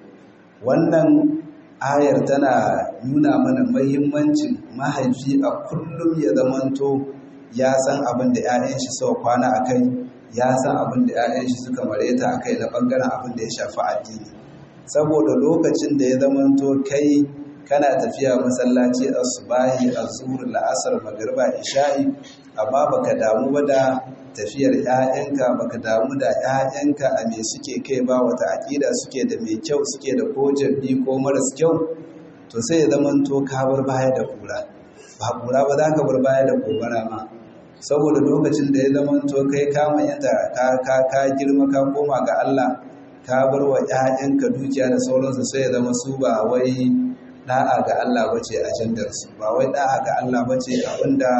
wannan ayar tana nuna mana mahimmancin mahaifi a kullum ya zamanto ya san abin da 'ya'yan shi suka kwana a kai ya san abin da 'ya'yan shi suka mareta a kai na ɓangaren abin da ya shafi addini saboda lokacin da ya zamanto kai kana tafiya masallaci a subahi a zuhur la'asar magariba isha'i amma baka damu ba da tafiyar 'ya'yanka baka damu da 'ya'yanka a me suke kai ba wata aƙida suke da mai kyau suke da ko jabbi ko maras kyau to sai ya zamanto ka bar baya da kura ba kura ba za ka bar baya da gobara ma saboda lokacin da ya zamanto kai kama yadda ka girma ka koma ga Allah ka bar wa 'ya'yanka dukiya da sauransu sai ya zama su ba wai da'a ga Allah bace ajandarsu ba wai da'a ga Allah bace abinda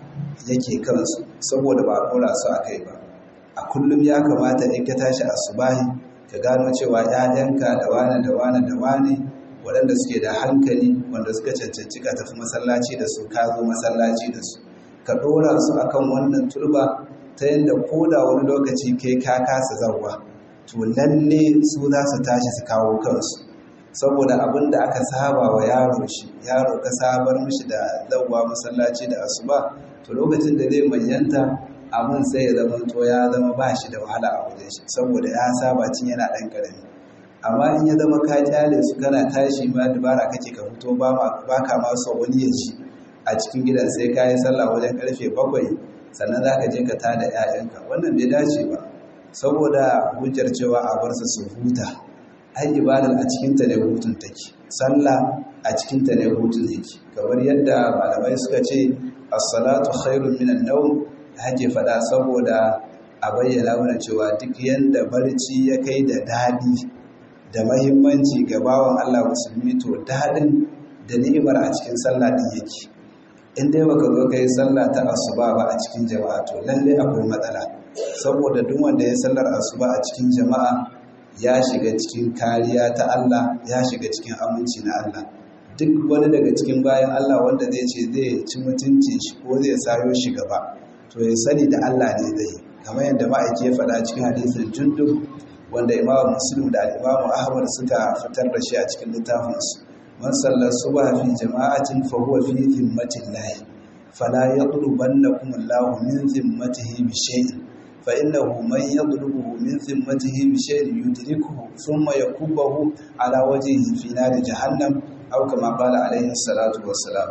yake kansu saboda ba kora su a kai ba a kullum ya kamata in ka tashi asubahi ka gano cewa 'ya'yanka da wane da wane da wane waɗanda suke da hankali wanda suka cancanci ka tafi masallaci da su ka zo masallaci da su ka ɗora su akan wannan turba ta yadda ko da wani lokaci kai ka kasa zarwa to lalle su za su tashi su kawo kansu saboda abin da aka saba wa yaro shi yaro ka sabar mishi da zawwa masallaci da asuba to lokacin da zai manyanta abin sai ya zama to ya zama ba shi da wahala a wajen shi saboda ya saba cin yana ɗan ƙarami amma in ya zama ka kyale su kana tashi ma dubara kake ka fito ba ka ma so wani ya ci a cikin gidan sai ka yi sallah wajen karfe bakwai sannan za ka je ka tada 'ya'yanka wannan bai dace ba saboda hujjar cewa a bar su su huta ai ibadar a cikinta ne hutun take sallah a cikinta ne hutun yake kamar yadda malamai suka ce as-salatu khairun minan nawm hake fada saboda a bayyana mana cewa duk yanda barci ya kai da dadi da mahimmanci ga bawan Allah musulmi to dadin da ni'imar a cikin sallah din yake in dai baka zo kai sallah ta asuba ba a cikin jama'a to lalle akwai matsala saboda duk wanda ya sallar asuba a cikin jama'a ya shiga cikin kariya ta Allah ya shiga cikin aminci na Allah duk wani daga cikin bayan Allah wanda zai ce zai ci mutunci shi ko zai sayo shi gaba to ya sani da Allah ne zai kamar yadda ma'aiki ya faɗa cikin hadisin jundub wanda imamu muslim da imamu ahmad suka fitar da shi a cikin littafinsu man sallar subha fi jama'atin fa huwa fi dhimmatin lahi fala yaqlubannakum Allahu min dhimmatihi bi shay'in فإنه من يضربه من ذمته بشيء يدركه ثم يكبه على وجهه في نار جهنم أو كما قال عليه الصلاة والسلام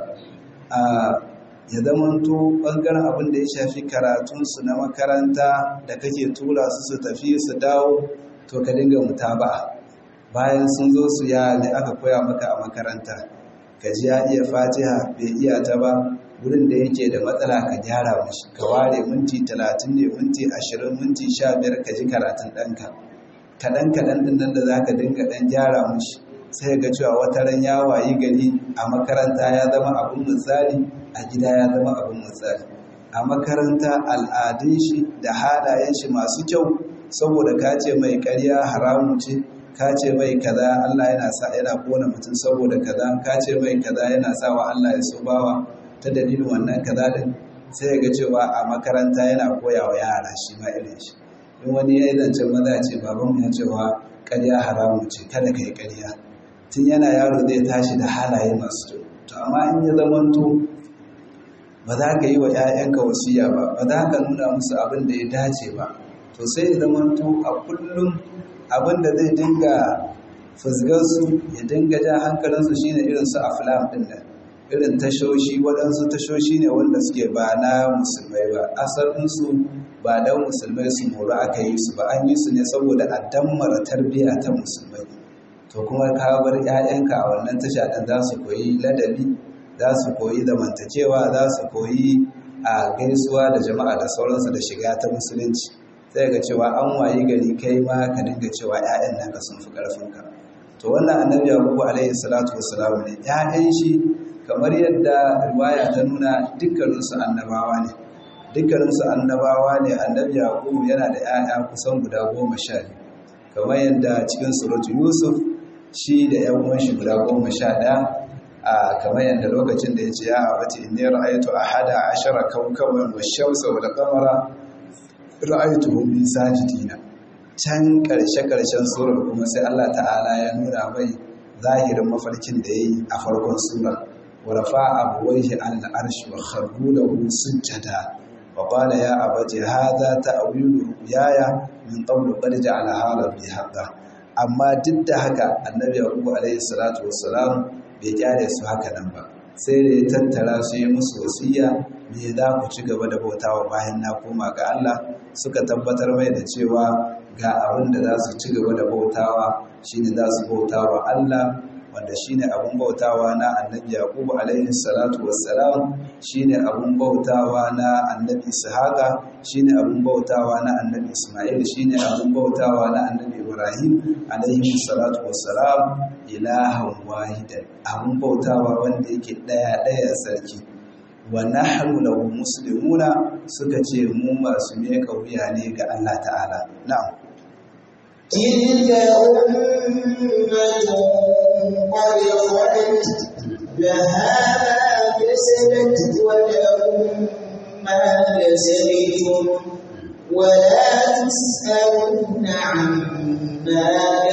ya zamanto ɓangaren abin da ya shafi karatunsu na makaranta da kake tura su su tafi su dawo to ka dinga mutaba'a bayan sun zo su ya ne aka koya maka a makaranta ka ji ya iya fatiha bai iya ta ba wurin da yake da matsala ka gyara mashi ka ware minti talatin ne minti ashirin minti sha biyar ka ji karatun ɗanka kaɗan kaɗan ɗin nan da za ka dinga ɗan gyara mashi sai ga cewa wata ran ya wayi gari a makaranta ya zama abin misali a gida ya zama abin misali a makaranta al'adun shi da halayen shi masu kyau saboda ka ce mai ƙarya haramu ce ka ce mai kaza Allah yana sa yana kona mutum saboda kaza ka ce mai kaza yana sa wa Allah ya so bawa ta dalilin wannan kaza din sai ga cewa a makaranta yana koya wa yara shi ma irin shi in wani ya yi zancen maza ce baban ya cewa ƙarya haramu ce kada ka yi ƙarya tun yana yaro zai tashi da halaye masu kyau to amma in ya zamanto ba za ka yi wa 'ya'yanka wasiya ba ba za ka nuna musu abin da ya dace ba to sai ya zamanto a kullum abin da zai dinga fusgarsu ya dinga ja hankalinsu shine irin su aflam din nan irin tashoshi waɗansu tashoshi ne wanda suke ba na musulmai ba asalinsu ba dan musulmai su mora aka yi su ba an yi su ne saboda a dammara tarbiyya ta musulmai to kuma ka bar 'ya'yanka a wannan tasha ɗin za su koyi ladabi za su koyi zamantakewa za su koyi a gaisuwa da jama'a da sauransu da shiga ta musulunci sai ga cewa an wayi gari kai ma ka dinga cewa 'ya'yan naka sun fi ƙarfinka to wannan annabi yaqubu alaihi salatu wassalam ne 'ya'yan shi kamar yadda riwaya ta nuna dukkaninsu annabawa ne dukkaninsu annabawa ne annabi yaqubu yana da 'ya'ya kusan guda goma sha biyu kamar yadda cikin suratu yusuf shi da 'yan uwan shi guda goma sha ɗaya a kamar yadda lokacin da ya ce ya abati inni ra'aytu ahada ashara kawkaban wash-shamsa wal qamara ra'aytuhum li sajidina can karshe karshen surar kuma sai Allah ta'ala ya nuna mai zahirin mafarkin da yayi a farkon surar wa rafa'a abuwayhi al-arsh wa kharru lahu sujada wa qala ya abati hadha ta'wilu yaya min qablu qad ja'alaha rabbi haqqan amma duk da haka annabi yaqub alayhi salatu wassalam bai kyale su haka nan ba sai da ya tattara su yi musu wasiya me za ku ci gaba da bautawa bayan na koma ga Allah suka tabbatar mai da cewa ga abin da za su ci gaba da bautawa shine za su bautawa Allah wanda shine abin bautawa na annabi yaqub alaihi salatu wassalam shine abin bautawa na annabi ishaqa shine abin bautawa na annabi isma'il shine abin bautawa na annabi ibrahim alaihi salatu wassalam ilahan wahidan abin bautawa wanda yake daya daya sarki wa nahnu lahu muslimuna suka ce mu masu meka wuya ne ga Allah ta'ala na'am تلك أمة قد خلت لها ما كسبت ولكم ما كسبتم ولا تسألون عما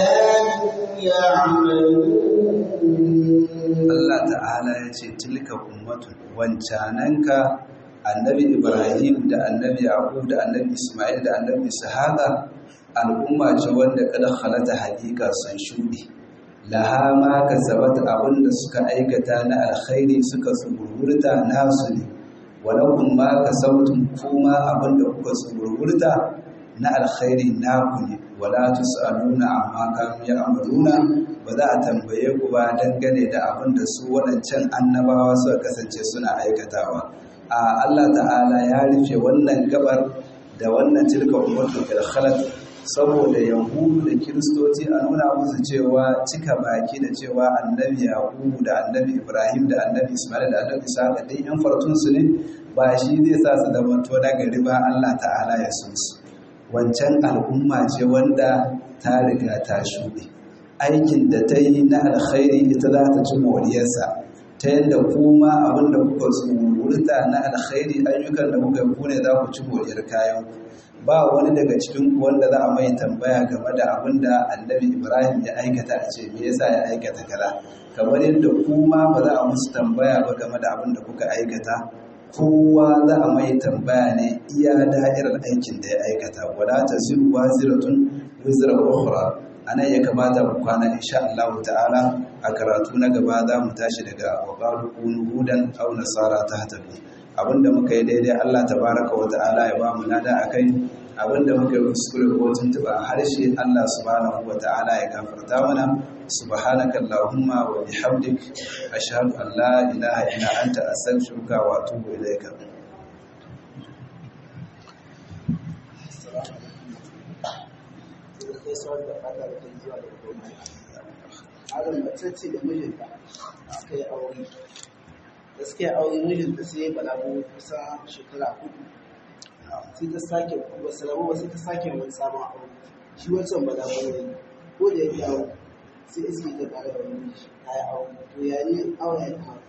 كانوا يعملون Allah ta'ala ya ce tilka ummatun wancananka annabi Ibrahim da annabi Yaqub da annabi Ismail da annabi Ishaqa al'umma ce wanda kada halata hakika sun shuɗe laha ma kasabat abinda suka aikata na alkhairi suka tsuburwurta nasu ne walakum ma kasabtum kuma abinda kuka tsuburwurta na alkhairi naku ne wala tusaluna amma kanu ya'maluna ba za a tambaye ku ba dangane da abinda su waɗancan annabawa suka kasance suna aikatawa a Allah ta'ala ya rufe wannan gabar da wannan tilka ummatu fil khalat saboda yahudu da kiristoci a nuna musu cewa cika baki da cewa annabi yahudu da annabi ibrahim da annabi ismail da annabi isa da dai yan fartunsu ne ba shi zai sa su zama to na gari ba allah ta'ala ya so su wancan al'umma ce wanda ta riga ta shuɗe aikin da ta yi na alkhairi ita za ta ci moriyarsa ta yadda kuma abin da kuka tsururta na alkhairi ayyukan da kuka yi ku ne za ku ci moriyar kayan ku ba wani daga cikin wanda za a mai tambaya game da abin da annabi ibrahim ya aikata a ce me yasa ya aikata kaza kamar yadda kuma ba za a musu tambaya ba game da abin da kuka aikata kowa za a mai tambaya ne iya da'irar aikin da ya aikata wala ta ziru wa ziratun wizra ukhra anan ya kamata mu kwana insha Allah ta'ala a karatu na gaba za mu tashi daga waqalu kunu hudan aw nasara tahtabi abinda muka yi daidai Allah tabaraka wa ta'ala ya ba mu nada akai abinda muka yi kuskure ko tuntuba a harshe Allah subhanahu wa ta'ala ya gafarta mana subhanaka allahumma wa bihamdik ashhadu an la ilaha illa anta astaghfiruka wa atubu ilayka Adam mace ce da mijinta aka yi aure gaskiya aure mijinta sai ya balago kusa shekara hudu sai ta sake ba su rabu ba sai ta sake wani sabon aure shi wancan balago ne ko da ya dawo sai iske ta tare da wani miji ta yi aure to ya ne aure ya kama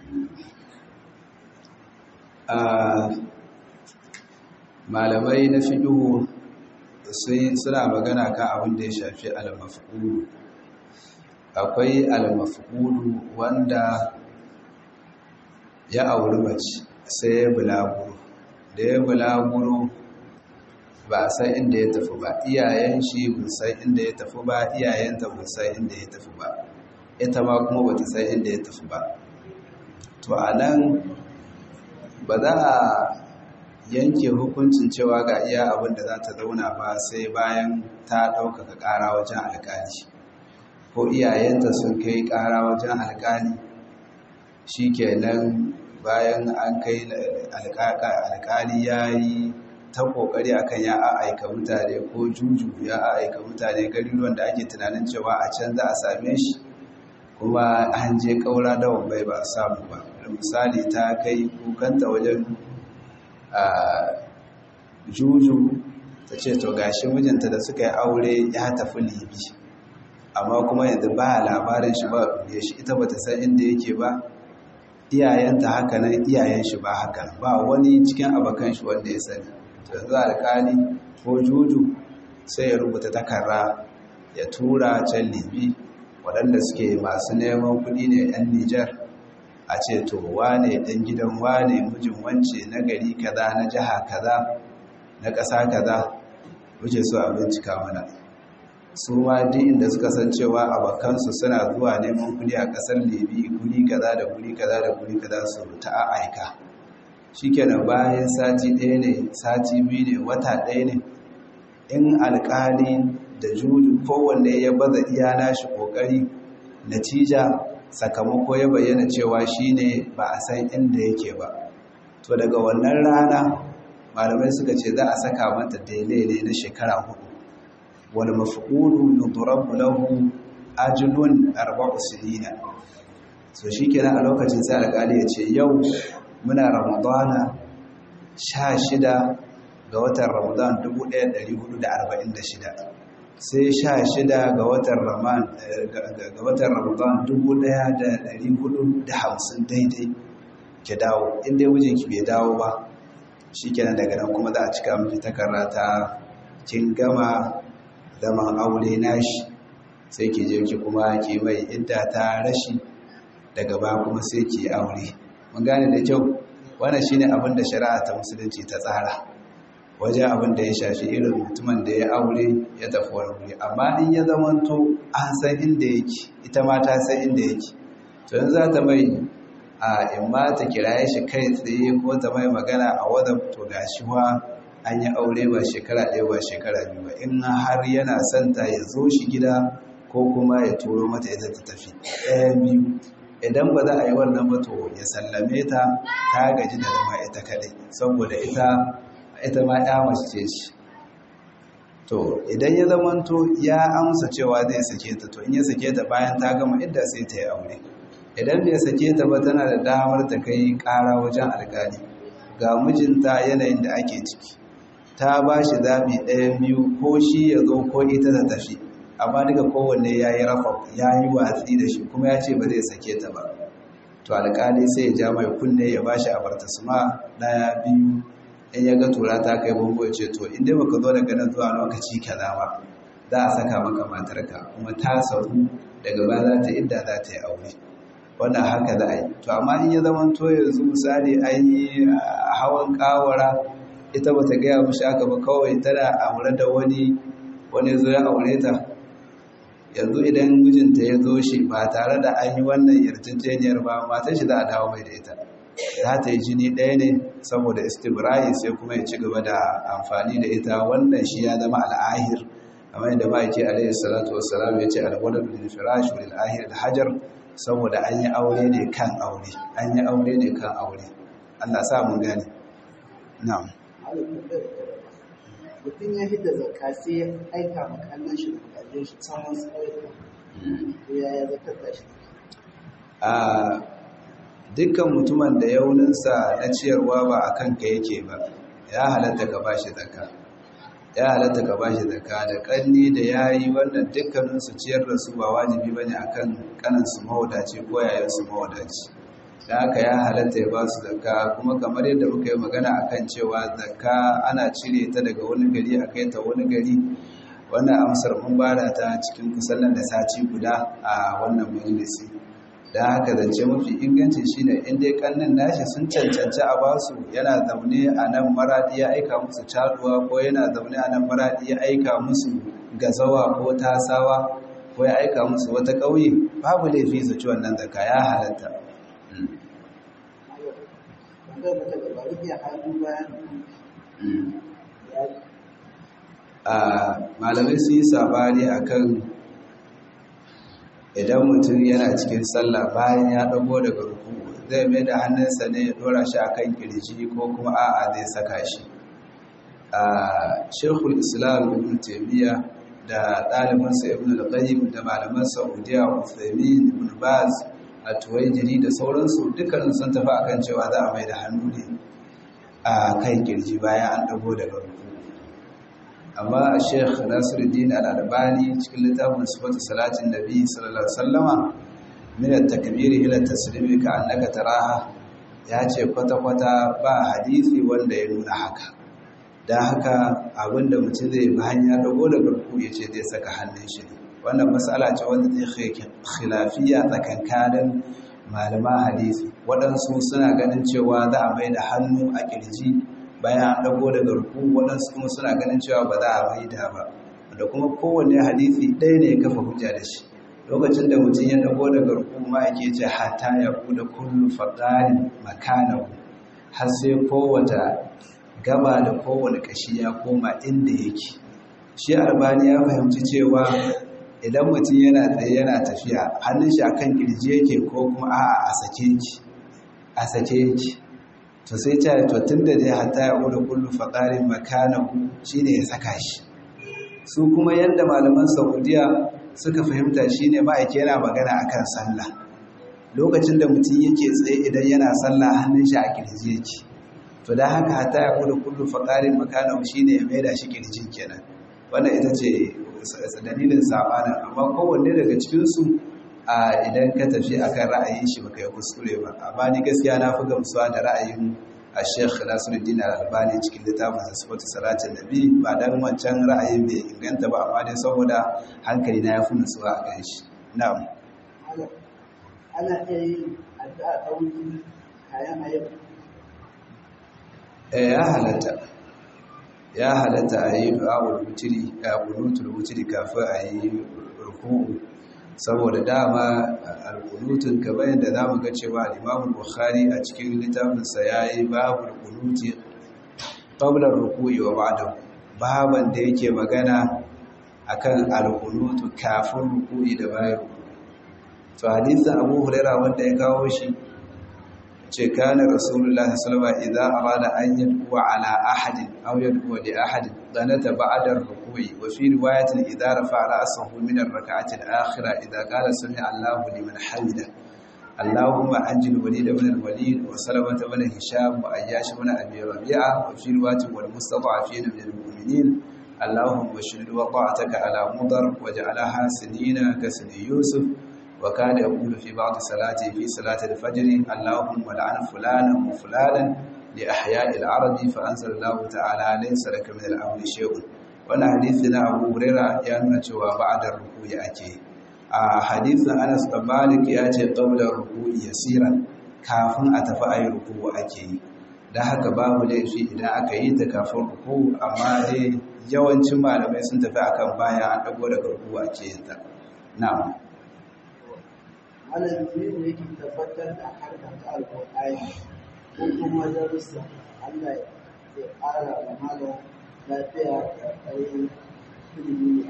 malamai na fiƙihu suna magana kan abin da ya shafi al-maf'ulu akwai al-maf'ulu wanda ya auri mace sai ya bulaguro da ya bulaguro ba a san inda ya tafi ba iyayen shi ba san inda ya tafi ba iyayenta ba san inda ya tafi ba ita ma kuma ba ta san inda ya tafi ba to a nan ba za a yanke hukuncin cewa ga iya abin da za ta zauna ba sai bayan ta ɗaukaka ƙara wajen alƙali ko iyayenta sun kai ƙara wajen alƙali shi kenan bayan an kai alƙali ya yi ta ƙoƙari akan ya aika mutane ko juju ya aika mutane garuruwan da ake tunanin cewa a can za a same shi kuma an je ƙaura da wambai ba a samu ba misali ta kai kukanta wajen juju ta ce to gashi mijinta da suka yi aure ya tafi libi amma kuma yanzu ba labarin shi ba ɗure shi ita bata san inda yake ba iyayenta haka nan iyayen shi ba haka ba wani cikin abokan shi wanda ya sani yanzu alƙali ko juju sai ya rubuta takarra ya tura can libi waɗanda suke masu neman kuɗi ne 'yan nijar a ce to wane ɗan gidan wane mijin wance na gari kaza na jiha kaza na ƙasa kaza wuce su a bincika mana su ma duk inda suka san cewa abokansu suna zuwa neman kuɗi a ƙasar libi guri kaza da guri kaza da guri kaza su ta aika shikenan bayan sati ɗaya ne sati biyu ne wata ɗaya ne in alƙali da juju kowanne ya baza iya nashi ƙoƙari natija sakamako ya bayyana cewa shine ba a san inda yake ba to daga wannan rana malamai suka ce za a saka mata daidai na shekara hudu wal mafqulu yudrabu lahu ajlun arba'u sinina so shikenan a lokacin sai alƙali ya ce yau muna ramadana 16 ga watan ramadan 1446 sai sha shida ga watan ramadan dubu ɗaya da ɗari hudu da hamsin daidai ki dawo inda mijinki bai dawo ba shi kenan daga nan kuma za a cika miki takarra ta kin gama zaman aure nashi sai ki je ki kuma ki mai idda ta rashi daga ba kuma sai ki aure mun gane da kyau wannan shine abin da shari'a ta musulunci ta tsara wajen abin da ya shafi irin mutumin da ya aure ya tafi wani wuri amma in ya zamanto an san inda yake ita ma ta san inda yake to yanzu za ta mai a in ma ta kiraye shi kai tsaye ko ta mai magana a wadda to ga shi wa an yi aure ba shekara ɗaya ba shekara biyu ba in har yana son ta ya zo shi gida ko kuma ya turo mata ita ta tafi ɗaya biyu idan ba za a yi wannan ba to ya sallame ta ta gaji da zama ita kaɗai saboda ita ita ma ya mace ce to idan ya zamanto ya amsa cewa zai sake ta to in ya sake ta bayan ta gama idda sai ta yi aure idan bai sake ta ba tana da damar ta kai ƙara wajen alƙali ga mijinta yanayin da ake ciki ta ba shi zaɓi ɗayan biyu ko shi ya zo ko ita ta tafi amma duka kowanne ya yi rafa ya yi watsi da shi kuma ya ce ba zai sake ta ba to alƙali sai ya ja mai kunne ya ba shi abartasuma ɗaya biyu in ya ga tura ta kai bango ya ce to inda baka zo daga nan zuwa lokaci kaza ba za a saka maka matarka kuma ta sauru daga ba za ta idda za ta yi aure wannan haka za a yi to amma in ya zama to yanzu misali an yi hawan kawara ita ba ta gaya mishi haka ba kawai tana aure da wani wani zo ya aure ta yanzu idan mijinta ya zo shi ba tare da an yi wannan yarjejeniyar ba matar shi za a dawo mai da ita za ta yi jini ɗaya ne saboda istibra'i sai kuma ya ci gaba da amfani da ita wannan shi ya zama al'ahir kamar yadda ma'aiki alaihi salatu wassalam ya ce alwaladu lil firash lil ahir da hajar saboda an yi aure ne kan aure an yi aure ne kan aure Allah sa mun gane na'am mutum ya hidda zakka sai ya aika ma kallon shi da kudaden shi can wasu ƙauyuka to yaya zakar da shi a dukkan mutumin da yauninsa na ciyarwa ba a kanka yake ba ya halatta ka bashi zakka ya halatta ka bashi zakka da kanni da yayi wannan dukkanin su ciyar da su ba wajibi bane akan kanan su mawadaci ko yayin su mawadaci da haka ya halatta ya ba su zakka kuma kamar yadda muka yi magana akan cewa zakka ana cire ta daga wani gari a kai ta wani gari wannan amsar mun bada ta cikin kusan nan da sati guda a wannan majalisi da haka zance mafi inganci shine in dai kannin nashi sun cancanci a basu yana zaune a nan maradi ya aika musu caduwa ko yana zaune a nan maradi ya aika musu gazawa ko tasawa ko ya aika musu wata ƙauye babu laifi su ci wannan zaka ya halatta wanda mata da bari ya hannu bayan a malamai su yi sabani akan idan mutum yana cikin sallah bayan ya dago daga ruku zai mai da hannunsa ne ya dora shi a kan kirji ko kuma a'a zai saka shi a shekul islam ibn taimiyya da ɗalibinsa ibn al-qayyim da malaman saudiya uthaymin ibn baz a tuwaijiri da sauransu dukkanin sun tafi akan cewa za a mai da hannu ne a kan kirji bayan an dago daga ruku amma a sheikh nasiruddin al-albani cikin littafin sifatu salatin nabi sallallahu alaihi wasallama min at-takbir ila at-taslim ka annaka taraha ya ce kwata-kwata ba hadisi wanda ya nuna haka dan haka abinda mutum zai bi hanya dago da garku ya ce zai saka hannun shi wannan mas'ala ce wanda zai khilafiya tsakankanin malama hadisi waɗansu suna ganin cewa za a mai da hannu a kirji bayan an ɗago daga ruku waɗansu kuma suna ganin cewa ba za a mai da ba da kuma kowanne hadisi ɗaya ne ya kafa hujja da shi lokacin da mutum ya ɗago daga ruku ma ake ce hata ya kuda kullu faɗarin makanahu har sai kowace gaba da kowane ƙashi ya koma inda yake shi albani ya fahimci cewa idan mutum yana tsaye yana tafiya hannun shi akan kirji yake ko kuma a'a a sake ki a sake ki to sai ta to tunda dai hatta ya ura kullu faqarin makanahu shine ya saka shi su kuma yanda malaman Saudiya suka fahimta shine ma'aike yana magana akan sallah lokacin da mutum yake tsaye idan yana sallah hannun shi a kirji yake to dan haka hatta ya ura kullu faqarin makanahu shine ya maida shi kirjin kenan wannan ita ce dalilin sabanin amma kowanne daga cikinsu a idan ka tafi akan ra'ayin shi baka yi kuskure ba amma ni gaskiya na fi gamsuwa da ra'ayin a sheikh nasiruddin al-albani cikin littafin sifatu salatin nabi ba dan wancan ra'ayin bai inganta ba amma dai saboda hankali na ya fi nutsuwa a kan shi na'am ana iya yin addu'a ta wuri kayan ayyuka eh ya halatta ya halatta a yi du'a'ul wutiri a kunutul wutiri kafin a yi ruku'u saboda dama al-kunutun kamar yadda zamu ga cewa al-Imam Bukhari a cikin littafinsa yayi babul kunuti qabla ruku'i wa ba'da baban da yake magana akan al-kunutu kafin ruku'i da bayan ruku'i to hadisin Abu Hurairah wanda ya kawo shi ce kana rasulullah sallallahu alaihi idza arada an yad'u ala ahadin aw yad'u li ahadin danata ba'da ar-ruku'i wa fi riwayatin idza rafa'a ra'sahu min ar-rak'ati al-akhirah idza qala sami'a Allahu liman hamida اللهم أنجل وليد بن الوليد وسلمة بن هشام وأياش بن أبي ربيعة وفي رواية والمستضعفين من المؤمنين اللهم اشهد وطاعتك على مضر وجعلها سنين كسن يوسف وكان يقول في بعض صلاته في صلاة الفجر اللهم لعن فلانا وفلانا لأحياء العرب فأنزل الله تعالى ليس لك من الأمر شيء وانا حديثنا أبو هريرة يانون cewa بعد الركوع ake a hadisin Anas bin Malik ya ce qabla ruku'i yasiran kafin a tafi ayi ruku'u ake yi dan haka babu laifi idan aka yi ta kafin ruku'u amma dai yawancin malamai sun tafi akan bayan an dago daga ruku'u ake yin ta na'am malami ne yake tabbatar da harkar ta alƙur'ani ko kuma darussa Allah ya ƙara wa malam lafiya da ƙarfin ilimi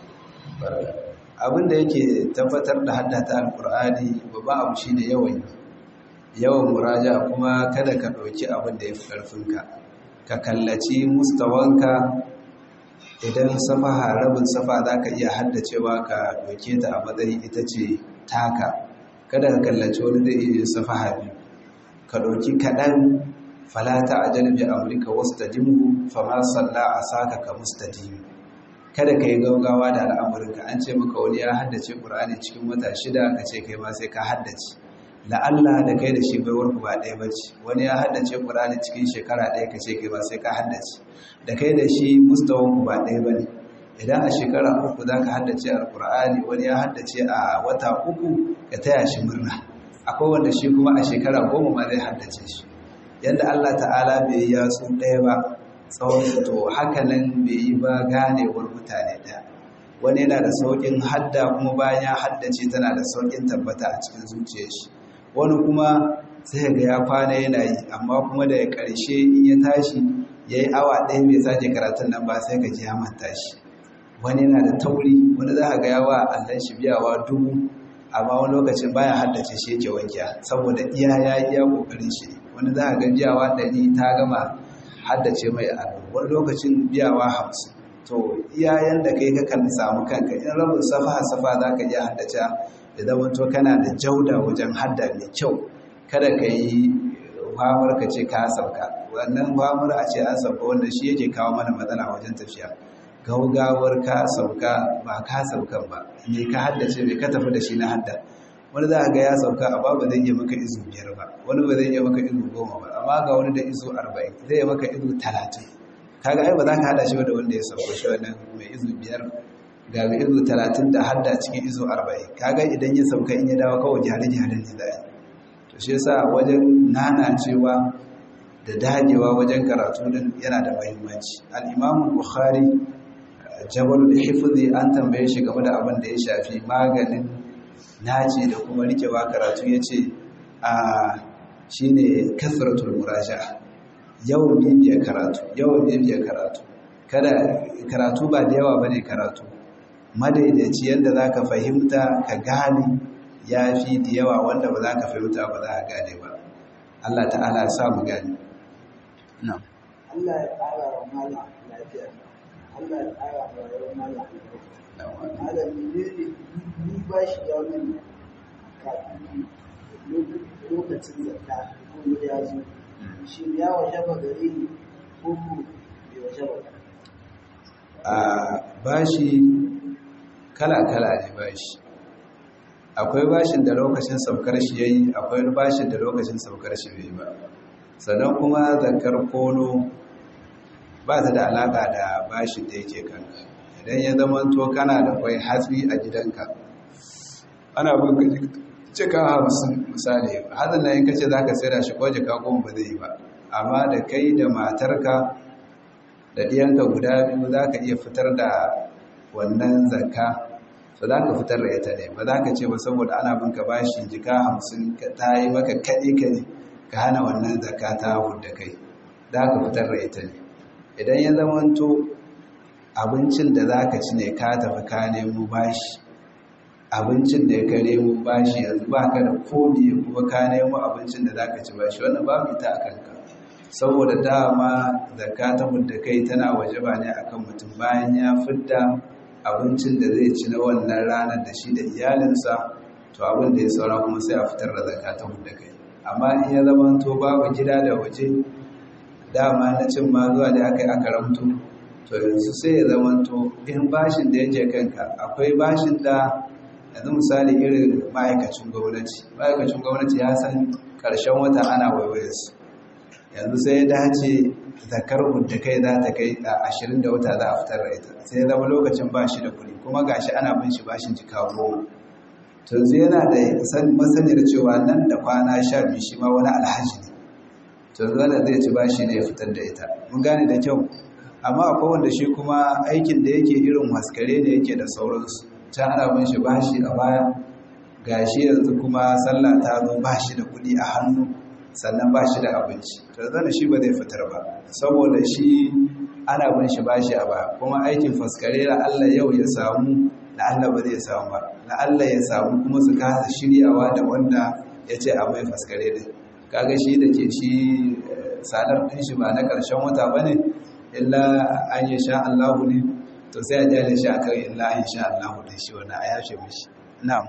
a abin da yake tabbatar da haddata alkur'ani babban abu shine yawan yawan muraja kuma kada ka ɗauki abin da ya fi ƙarfinka ka kallaci mustawanka idan safaha rabin safa za ka iya haddacewa ka ɗauke ta a matsayin ita ce taka kada ka kallaci wani zai iya safaha biyu ka ɗauki kaɗan falata a janibi amurka wasu ta dimu fama salla a saka ka mustadimi kada ka yi gaugawa da al'amuranka an ce maka wani ya haddace ƙur'ani cikin wata shida ka ce kai ma sai ka haddace la'alla da kai da shi baiwar ku ba ɗaya ba ce wani ya haddace ƙur'ani cikin shekara ɗaya ka ce kai ma sai ka haddace da kai da shi mustawan ku ba ɗaya ba ne idan a shekara uku za ka haddace alƙur'ani wani ya haddace a wata uku ka taya shi murna akwai wanda shi kuma a shekara goma ma zai haddace shi yadda allah ta'ala bai yi yatsu ɗaya ba tsawon to hakanan bai yi ba ganewar mutane ɗaya wani yana da sauƙin hadda kuma bayan ya haddace tana da sauƙin tabbata a cikin zuciyar shi wani kuma sai ga ya kwana yana yi amma kuma da ya ƙarshe in ya tashi ya yi awa ɗaya bai sake karatun nan ba sai ka ji ya manta shi wani yana da tauri wani za ka ga yawa allon shi biyawa dubu amma wani lokacin baya haddace shi yake wankiya saboda iya ya iya ƙoƙarin shi ne wani za ka ga biyawa ɗari ta gama haddace mai abu wani lokacin biyawa hamsin to iyayen da kai kakan samu kanka in rabin safa safa za ka iya haddace da zama to kana da jauda wajen hadda mai kyau kada ka yi famar ka ce ka sauka wannan famar a ce an sauka wanda shi yake kawo mana matsala wajen tafiya gaugawar ka sauka ba ka saukan ba me ka haddace me ka tafi da shi na hadda wani za a ga ya sauka a ba zai iya maka izu biyar ba wani ba zai iya maka izu goma ba amma ga wani da izu arba'in zai iya maka izu talatin kaga ai ba za ka hada shi da wanda ya sauka shi wannan mai izu biyar ga mai izu talatin da hadda cikin izu arba'in kaga idan ya sauka in ya dawo kawai jihar-jihar ne za a to shi yasa wajen nanacewa da dagewa wajen karatu din yana da muhimmanci al-imamu bukhari jabalul hifzi an tambaye shi game da abin da ya shafi maganin naci da kuma rikewa karatu yace a shine kasratul muraja yawan bibiya karatu yawan bibiya karatu kada karatu ba da yawa bane karatu madaidaici yadda zaka fahimta ka gane yafi da yawa wanda ba za ka fahimta ba za ka gane ba Allah ta'ala ya sa mu gane na'am Allah ya ƙara wa mala lafiya Allah ya ƙara wa rayuwar mala malam ne ni ba shi ya min kafin lokacin zakka ko ya zo shi ya waje ba gare ni ko ko bai waje ba a bashi kala-kala ne bashi akwai bashin da lokacin saukar shi yayi akwai bashin da lokacin saukar shi bai ba sannan kuma zakar kono ba ta da alaka da bashin da yake kanka idan ya zama to kana da kwai hatsi a gidanka ana bin cika hamsin misali hatsin na yin kace za ka da shi ko jika goma ba zai yi ba amma da kai da matarka da ɗiyanka guda biyu za ka iya fitar da wannan zakka so za ka fitar da ita ne ba za ka ce ba saboda ana bin ka bashi jika hamsin ta yi maka kaɗe-kaɗe ka hana wannan zakka ta hudda kai za ka fitar da ita ne idan ya zamanto abincin da za ka ci ne ka tafi ka nemo bashi abincin da ya ka nemo bashi yanzu ba ka da kodi kuma ka nemo abincin da za ka ci bashi wannan babu ita a kanka saboda dama zakka ta hudda kai tana waje ba ne akan mutum bayan ya fidda abincin da zai ci na wannan ranar da shi da iyalinsa to abin da ya saura kuma sai a fitar da zakka ta hudda kai amma in ya zama to babu gida da waje dama na cin ma zuwa da aka yi aka ramto to yanzu sai ya zama to in bashin da yake kanka akwai bashin da yanzu misali irin ma'aikacin gwamnati ma'aikacin gwamnati ya san karshen wata ana waiwayarsu yanzu sai ya dace zakar da kai za ta kai a ashirin da wata za a fitar da ita sai ya zama lokacin ba shi da kuɗi kuma gashi ana bin shi bashin jika goma to yanzu yana da masaniyar cewa nan da kwana sha biyu shi ma wani alhaji ne to yanzu wanda zai ci bashi ne ya fitar da ita mun gane da kyau amma akwai wanda shi kuma aikin da yake irin haskare ne yake da sauransu can ana bin shi bashi a baya gashi yanzu kuma sallah ta zo bashi da kuɗi a hannu sannan ba shi da abinci to zana shi ba zai fitar ba saboda shi ana bin shi bashi a baya kuma aikin faskare la Allah yau ya samu la Allah ba zai samu ba la Allah ya samu kuma su kasa shiryawa da wanda ya ce a mai faskare din kaga shi da ke shi salar din shi ba na karshen wata bane illa an yi sha Allahu ne to sai a jale shi akan illa an sha Allahu din shi wannan a yashe mishi na'am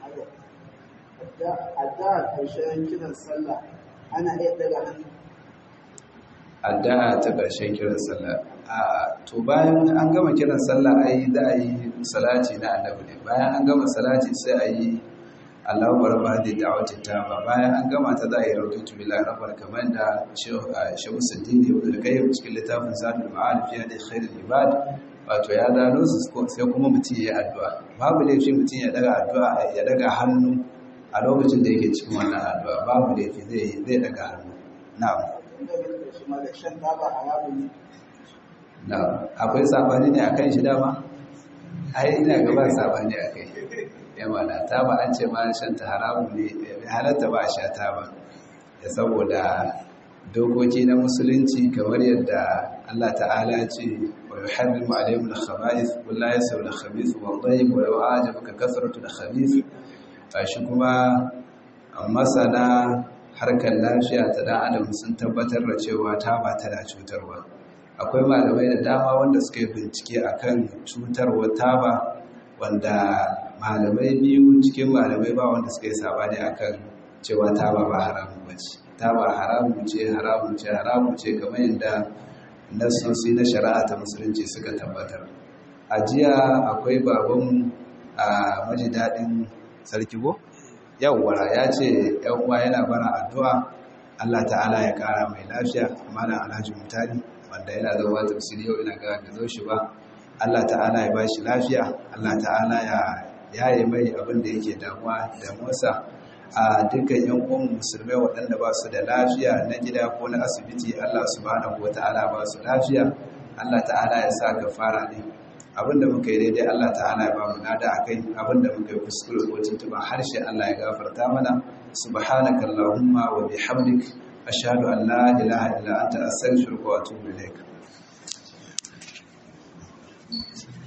a da ƙarshen kiran sallah ana iya daga hannu addu'a ta ƙarshen kiran sallah a to bayan an gama kiran sallah ai za a yi salati na annabi ne bayan an gama salati sai a yi Allahu barba da da'awati tama bayan an gama ta za a yi rawdatu billahi rabbal kamar da Shehu Saddini Ibn al-Qayyim cikin littafin Zadul Ma'arif ya da khairul ibad wato ya gano su sai kuma mutum ya yi addu'a babu laifi mutum ya daga addu'a ya daga hannu a lokacin da yake cikin wannan addu'a babu laifi zai zai daga hannu na'am inda da shi ma da shan taba haramun ne na'am akwai sabani ne akan shi dama ai ina ga ba sabani akai yawa na taba an ce ma shan ta haramun ne bai halatta ba a sha taba da saboda dokoki na musulunci kamar yadda Allah ta'ala ce wa yuharrimu alayhim al-khaba'ith qul la yasawu al-khabith wa at-tayyib wa law a'jabaka kathratu al-khabith shi kuma masana harkar lafiya ta dan adam sun tabbatar da cewa taba tana cutarwa akwai malamai da dama wanda suka yi bincike akan cutarwa taba wanda malamai biyu cikin malamai ba wanda suka yi sabani akan cewa taba ba haramun bace taba haramun ce haramun ce haramun ce kamar yadda nasosi na shari'a ta musulunci suka tabbatar a jiya akwai babanmu a maji daɗin sarki go yawwara ya ce yan uwa yana bara addu'a Allah ta'ala ya kara mai lafiya malam Alhaji Mutari wanda yana zama tafsiri yau ina ga ga zo shi ba Allah ta'ala ya bashi lafiya Allah ta'ala ya yaye mai abin da yake damuwa da musa a dukkan yan uwan musulmai waɗanda ba su da lafiya na gida ko na asibiti Allah subhanahu wata'ala ba su lafiya Allah ta'ala ya sa gafara ne abinda muka yi daidai Allah ta'ala ya ba mu nada akai abinda muka yi kuskure ko tuntuba harshe Allah ya gafarta mana subhanaka allahumma wa bihamdik ashhadu an la ilaha illa anta astaghfiruka wa atubu ilaik